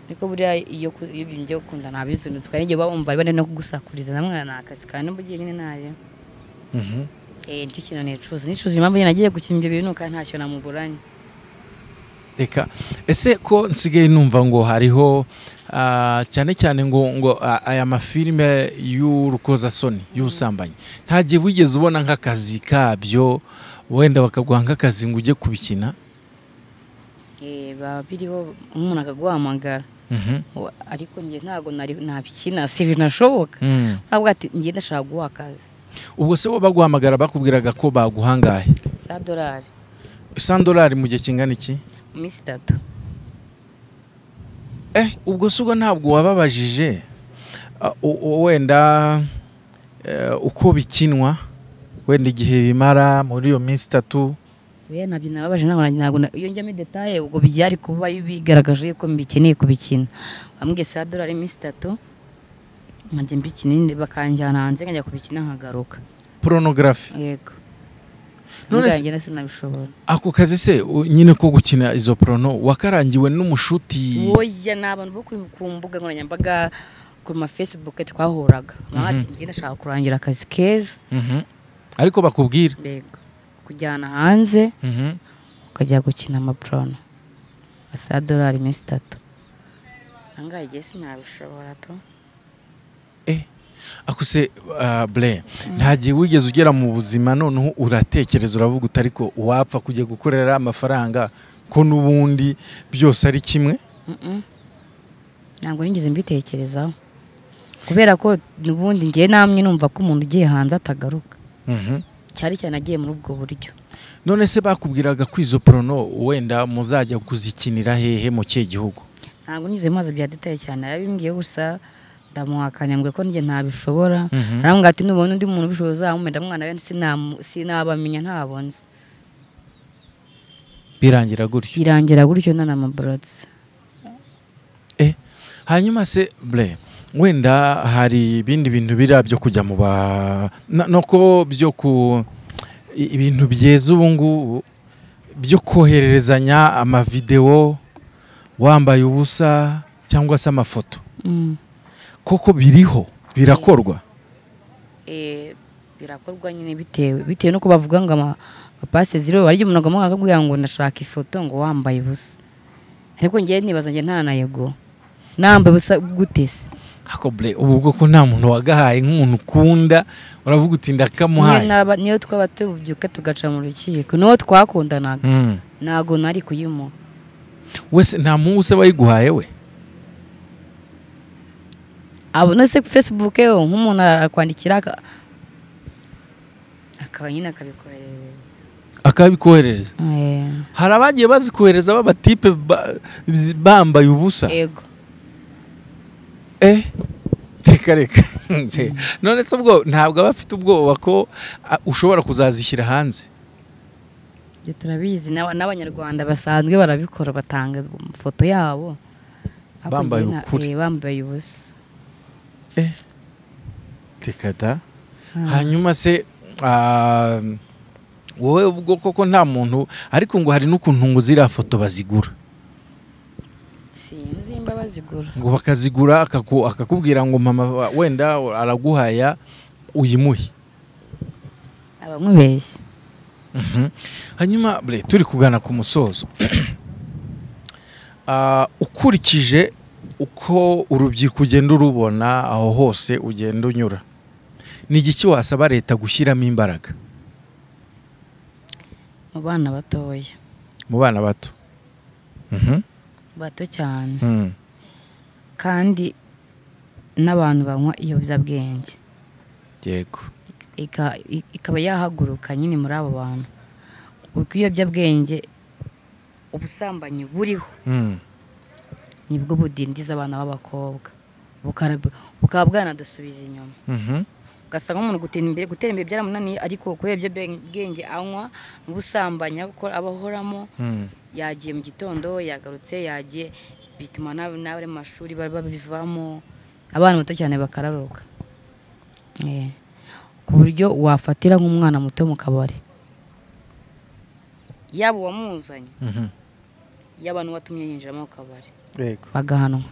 [SPEAKER 2] ariko buriya iyo ku- iyo byongeye gukunda ntabizunutse kandi igihe uba wumva ari bane no kugusakuriza namwana ni akazi kandi n'ubu ugiye nyine ntaryo
[SPEAKER 1] mhm.
[SPEAKER 2] eh nicyo kintu nicuza nicuza impamvu nyine nagiye gukina ibyo bintu kandi ntacyo namuburanye
[SPEAKER 1] reka ese ko nsigaye numva ngo hariho ah, cyane cyane ngo ngo ah, aya mafilime y'urukozasoni y'ubusambanyi ntagihe wigeze ubona nk'akazi kabyo wenda bakaguha nk'akazi ngo ujye kubikina
[SPEAKER 2] eh baba biriho umuntu akaguhamagara
[SPEAKER 1] Mhm.
[SPEAKER 2] Wa- ariko njye ntabwo nari nabikina si binashoboka
[SPEAKER 1] Mm.
[SPEAKER 2] ntabwo ati njye ndashaka guha akazi
[SPEAKER 1] ubwo se bo baguhamagara bakubwiraga ko baguhangaye
[SPEAKER 2] za dolari
[SPEAKER 1] isandolari mu gihe kingana iki
[SPEAKER 2] iminsi itatu
[SPEAKER 1] ubwo si ubwo ntabwo wababajije ah, u- u- wenda eh, uko bikinwa wenda igihe bimara muri iyo minsi itatu
[SPEAKER 2] oya ntabyo nababaje ntabwo nanjye ntabwo na- iyo njyamo detaye ubwo byari kuba bigaragaje yuko mbikeneye kubikina bambwiye saa dorari iminsi itatu nkajya mbikina bakanjyana hanze nkajya kubikina nkagaruka
[SPEAKER 1] porunogarafi
[SPEAKER 2] yego
[SPEAKER 1] None
[SPEAKER 2] none
[SPEAKER 1] se-
[SPEAKER 2] se sinabishobora
[SPEAKER 1] ako kazi se u- nyine ko gukina izo porono wakarangiwe n'umushuti
[SPEAKER 2] woya ni abantu bo kuri- ku mbuga nkoranyambaga ku ma facebook twahuraga nk'ati njye ndashaka kurangira akazi keza
[SPEAKER 1] Mhm. ariko bakubwira
[SPEAKER 2] yego kujyana hanze
[SPEAKER 1] Mhm.
[SPEAKER 2] ukajya gukina amapurona asa dorari iminsi itatu ahangaha igihe sinabishobora tu
[SPEAKER 1] Eh, ako se ah, bre nta gihe wigeze ugera mu buzima noneho uratekereza uravuga uti ariko wapfa kujya gukorera amafaranga ko n'ubundi byose ari kimwe
[SPEAKER 2] ntabwo nigeze mbitekerezaho kubera ko ubundi ngewe namwe numva ko umuntu ugiye hanze atagaruka
[SPEAKER 1] Mhm.
[SPEAKER 2] cyari cyane agiye muri ubwo buryo
[SPEAKER 1] none se bakubwiraga ko izo porono wenda muzajya kuzikinira hehe mu kihe gihugu
[SPEAKER 2] ntabwo nigeze maze bya detaye cyane yarabimbwiye gusa ndamuhakanya mbwe ko njye ntabishobora arambwira ati nubona undi muntu ubishoboye uzamumenya mwana we sinamu- sinabamenya ntabwo nzi
[SPEAKER 1] birangira gutyo
[SPEAKER 2] birangira gutyo nta n'amaborotse
[SPEAKER 1] eh hanyuma se bre wenda hari ibindi bintu biriya byo kujya mu ba na- no ko byo ku i- ibintu byeza ubu ngubu byo kohererezanya amavidewo wambaye ubusa cyangwa se amafoto
[SPEAKER 2] Mm.
[SPEAKER 1] koko biriho birakorwa
[SPEAKER 2] Eh, birakorwa nyine bitewe bitewe nuko bavuga ngo ama ama pase ziriho hari igihe umuntu agamuha akakubwira ngo ndashaka ifoto ngo wambaye ubusa ariko ngewe nibaza njye nta na yego nambaye ubusa gute se
[SPEAKER 1] ako bre ubu bwoko nta muntu wagahaye nk'umuntu ukunda uravuga uti
[SPEAKER 2] niyo
[SPEAKER 1] ndakamuhaye
[SPEAKER 2] naba- niyo twaba tubyuka tugaca mu rukiko niwo twakundanaga
[SPEAKER 1] Mm.
[SPEAKER 2] ntabwo nari kuyimuha
[SPEAKER 1] wese nta muhungu se wayiguhaye we
[SPEAKER 2] abo no se facebook yo nk'umuntu arakwandikira aka- akaba nyine akabikoherereza
[SPEAKER 1] akabikoherereza
[SPEAKER 2] Eh,
[SPEAKER 1] hari abagiye bazikohereza b'abatipe ba- zi- bambaye ubusa
[SPEAKER 2] yego
[SPEAKER 1] eh reka reka Nte. none se ubwo ntabwo aba afite ubwoba ko a, ushobora kuzazishyira hanze
[SPEAKER 2] ibyo turabizi n'aba- n'abanyarwanda basanzwe barabikora batanga amafoto yabo Ariko
[SPEAKER 1] Bambaye
[SPEAKER 2] njye na-
[SPEAKER 1] ukuri.
[SPEAKER 2] eh, bambaye ubusa
[SPEAKER 1] reka da
[SPEAKER 2] Ah.
[SPEAKER 1] hanyuma se ah, wowe ubwo koko nta muntu ariko ngo hari n'ukuntu ngo ziriya foto bazigura
[SPEAKER 2] sinzi imba bazigura
[SPEAKER 1] ngo bakazigura akaku- akakubwira ngo mama wa- wenda araguhaya uyimuhe
[SPEAKER 2] abamubeshya
[SPEAKER 1] Mhm. hanyuma bre turi kugana ku musozo Ah, ukurikije uko urubyiruko ugenda urubona aho hose ugenda unyura ni igiki wasaba leta gushyiramo imbaraga
[SPEAKER 2] mu bana batoya
[SPEAKER 1] mu bana bato Mhm.
[SPEAKER 2] bato cyane
[SPEAKER 1] Mm.
[SPEAKER 2] kandi n'abantu banywa ibiyobyabwenge
[SPEAKER 1] yego
[SPEAKER 2] Ika- i- ikaba yahaguruka nyine muri abo bantu kuko ibiyobyabwenge ubusambanyi buriho
[SPEAKER 1] Mm.
[SPEAKER 2] nibwo budindiza abana b'abakobwa Bukara- bukaba bwanadusubiza inyuma
[SPEAKER 1] Mhm.
[SPEAKER 2] ugasanga nk'umuntu gutera imbere gutera imbere byaramunaniye ariko kubera ibyo bwenge anywa n'ubusambanyi abakora- abahoramo
[SPEAKER 1] Mm.
[SPEAKER 2] yagiye mu gitondo yagarutse yagiye bituma n'ab- n'abari mu mashuri bari babivamo abana bato cyane bakararuka Eh, ku buryo wafatira nk'umwana muto mu kabari yaba uwamuzanye
[SPEAKER 1] Mhm.
[SPEAKER 2] yaba n'uwatumye yinjiramo mu kabari
[SPEAKER 1] yego
[SPEAKER 2] bagahanwa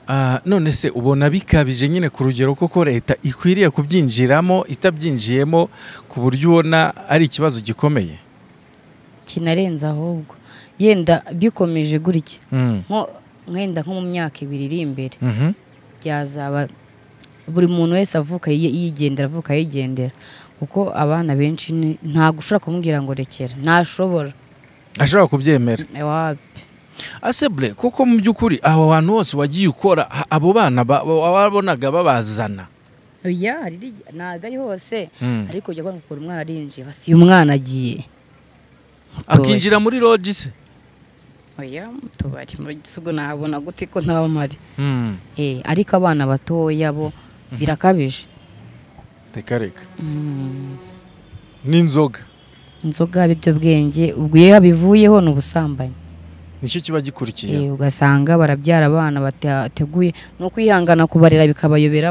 [SPEAKER 1] Ah, none se ubona bikabije nyine ku rugero koko leta ikwiriye kubyinjiramo itabyinjiyemo ku buryo ubona ari ikibazo gikomeye
[SPEAKER 2] kinarenze ahubwo yenda bikomeje gutya
[SPEAKER 1] Mm.
[SPEAKER 2] nko- nkenda nko mu myaka ibiri iri imbere
[SPEAKER 1] Mhm.
[SPEAKER 2] byazaba buri muntu wese avuka yi- yigendera avuka yigendera kuko abana benshi ni- ntabwo ushobora kumubwira ngo rekera ntashobora
[SPEAKER 1] ashobora kubyemera
[SPEAKER 2] Ewapi.
[SPEAKER 1] aseble kuko mu by'ukuri abo bantu bose wagiye ukora ha- abo bana ba- ba- wabonaga babazana
[SPEAKER 2] oya hari igi- ntabwo ari hose
[SPEAKER 1] Mm.
[SPEAKER 2] ariko ujya kubona ngo ukura umwana arinjiye hasi uyu mwana agiye
[SPEAKER 1] akinjira muri roji se
[SPEAKER 2] oya mu tubari mu gihe ubwo nabona gute ko nta bamari ariko abana batoya bo birakabije
[SPEAKER 1] reka reka n'inzoga
[SPEAKER 2] inzoga bwenge ubwo iyo bivuyeho ni ubusambanyi
[SPEAKER 1] nicyo kiba gikurikiye
[SPEAKER 2] ugasanga barabyara abana bateguye ni ukwihangana kubarera bikabayobera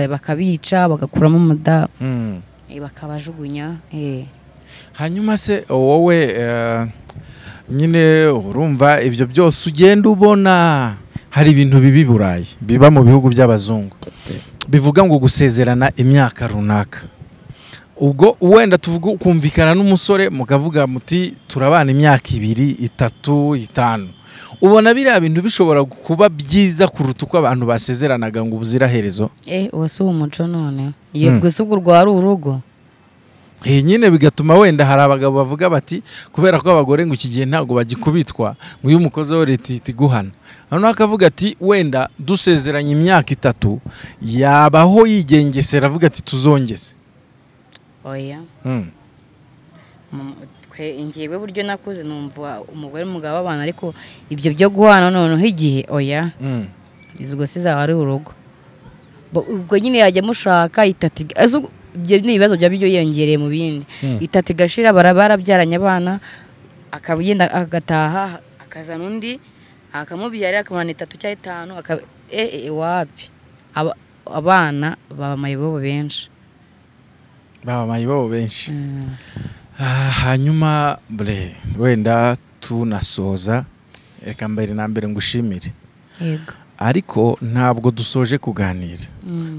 [SPEAKER 2] bakabica bagakuramo umuda bakabajugunya
[SPEAKER 1] hanyuma se wowe nyine urumva ibyo byose ugenda ubona hari ibintu bibi i burayi biba mu bihugu by'abazungu bivuga ngo gusezerana imyaka runaka ubwo wenda tuvuga ukumvikana n'umusore mukavuga muti turabana imyaka ibiri itatu itanu ubona biriya bintu bishobora kuba byiza kuruta uko abantu basezeranaga ngo ubuziraherezo
[SPEAKER 2] eh uwo si umuco none iyo gusa ubwo urwara urugo
[SPEAKER 1] iyi nyine bigatuma wenda hari abagabo bavuga bati kubera ko abagore ngo iki gihe ntabwo bagikubitwa ngo iyo umukozi we leta ihita iguhana noneho akavuga ati wenda dusezeranye imyaka itatu yabaho yigengesera avuga ati tuzongeze
[SPEAKER 2] oya ingewe buryo nakuze numva umugore n'umugabo w'abana ariko ibyo byo guhana noneho igihe oya izo si zaba ari urugo ubwo nyine yajya amushaka ibyo ni ibibazo byaba byiyongereye mu bindi itatu igashira barabyaranye abana akagenda agataha akazana undi akamubyara akamana itatu cyangwa itanu wapi abana baba mayibobo benshi
[SPEAKER 1] baba mayibobo benshi hanyuma bre wenda tunasoza reka mbere na mbere ngushimire
[SPEAKER 2] yego
[SPEAKER 1] ariko ntabwo dusoje kuganira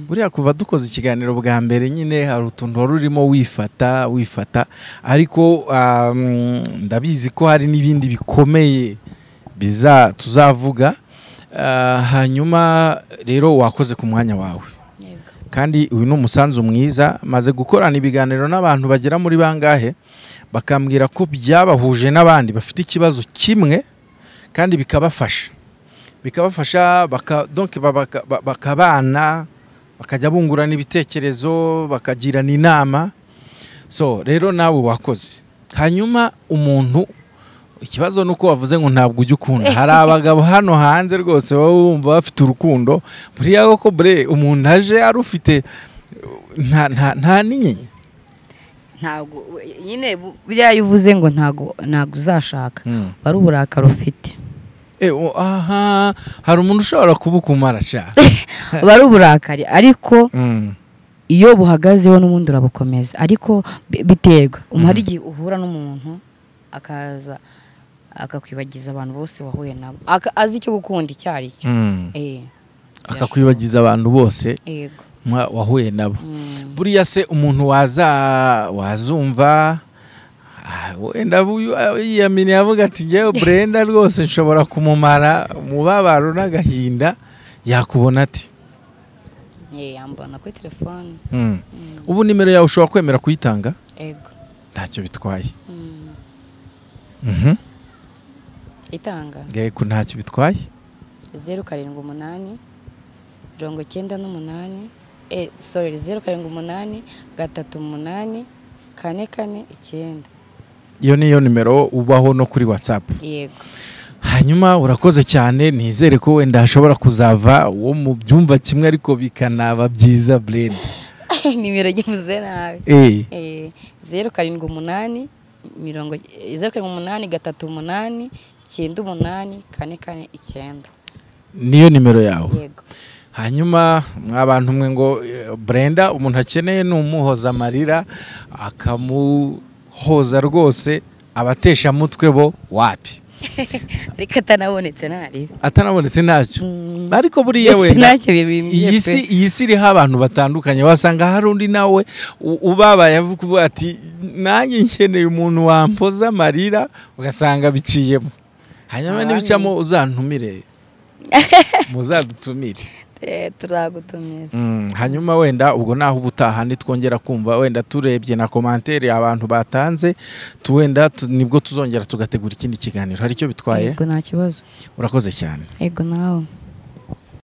[SPEAKER 1] buriya kuva dukoze ikiganiro bwa mbere nyine hari utuntu wari urimo wifata wifata ariko ndabizi ko hari n'ibindi bikomeye biza tuzavuga hanyuma rero wakoze ku mwanya wawe kandi uyu ni umusanzu mwiza maze gukorana ibiganiro n'abantu bagera muri bangahe bakambwira ko byabahuje n'abandi bafite ikibazo kimwe kandi bikabafasha bikabafasha bakabana bakajya bungurana ibitekerezo bakagirana inama so rero nawe wakoze hanyuma umuntu ikibazo ni uko wavuze ngo ntabwo ujya ukunda hari abagabo hano hanze rwose baba bumva bafite urukundo buriya koko bure umuntu aje arufite nta n'inyinya
[SPEAKER 2] ntabwo nyine buriya iyo uvuze ngo ntabwo uzashaka wari uburakari ufite
[SPEAKER 1] aha hari umuntu ushobora kubukumara ashaka
[SPEAKER 2] aba ari uburakari ariko iyo buhagazeho n'ubundi urabukomeza ariko biterwa hari igihe uhura n'umuntu akaza akakwibagiza abantu bose wahuye nabo azi icyo gukunda icyo ari cyo
[SPEAKER 1] akakwibagiza abantu bose wahuye nabo buriya se umuntu waza wazumva wenda yiyaminiye avuga ati ngewe burenda rwose nshobora kumumara umubabaro n'agahinda yakubona ati
[SPEAKER 2] yambona kuri telefone
[SPEAKER 1] ubu nimero yawe ushobora kwemera kuyitanga ntacyo bitwaye
[SPEAKER 2] itanga
[SPEAKER 1] yego ntacyo bitwaye
[SPEAKER 2] zeru karindwi umunani mirongo icyenda n'umunani sorry zeru karindwi umunani gatatu umunani kane kane icyenda
[SPEAKER 1] iyo niyo nimero ubaho no kuri watsapu
[SPEAKER 2] yego
[SPEAKER 1] hanyuma urakoze cyane nizere ko wenda hashobora kuzava uwo mu byumba kimwe ariko bikanaba byiza burede
[SPEAKER 2] nimero ngivuze nabi zeru karindwi umunani mirongo zeru karindwi umunani gatatu umunani icyenda umunani kane kane icyenda
[SPEAKER 1] niyo nimero yawe
[SPEAKER 2] yego
[SPEAKER 1] hanyuma mwabantu mwe ngo burenda umuntu akeneye ni umuhoza amarira akamu hoza rwose abateshamutwe bo wapi
[SPEAKER 2] ariko atanabonetse ntari
[SPEAKER 1] atanabonetse ntacyo ariko buriya wenda iyi si iriho abantu batandukanye wasanga hari undi nawe ubabaye avuga ati nanjye nkeneye umuntu wampoza amarira ugasanga biciyemo hanyuma n'ibicamo uzantumire muzadutumire
[SPEAKER 2] turagutumira
[SPEAKER 1] hanyuma wenda ubwo naho uba utaha ntitwongera kumva wenda turebye na komantere abantu batanze wenda nibwo tuzongera tugategura ikindi kiganiro hari icyo bitwaye
[SPEAKER 2] nta kibazo
[SPEAKER 1] urakoze cyane
[SPEAKER 2] yego nawe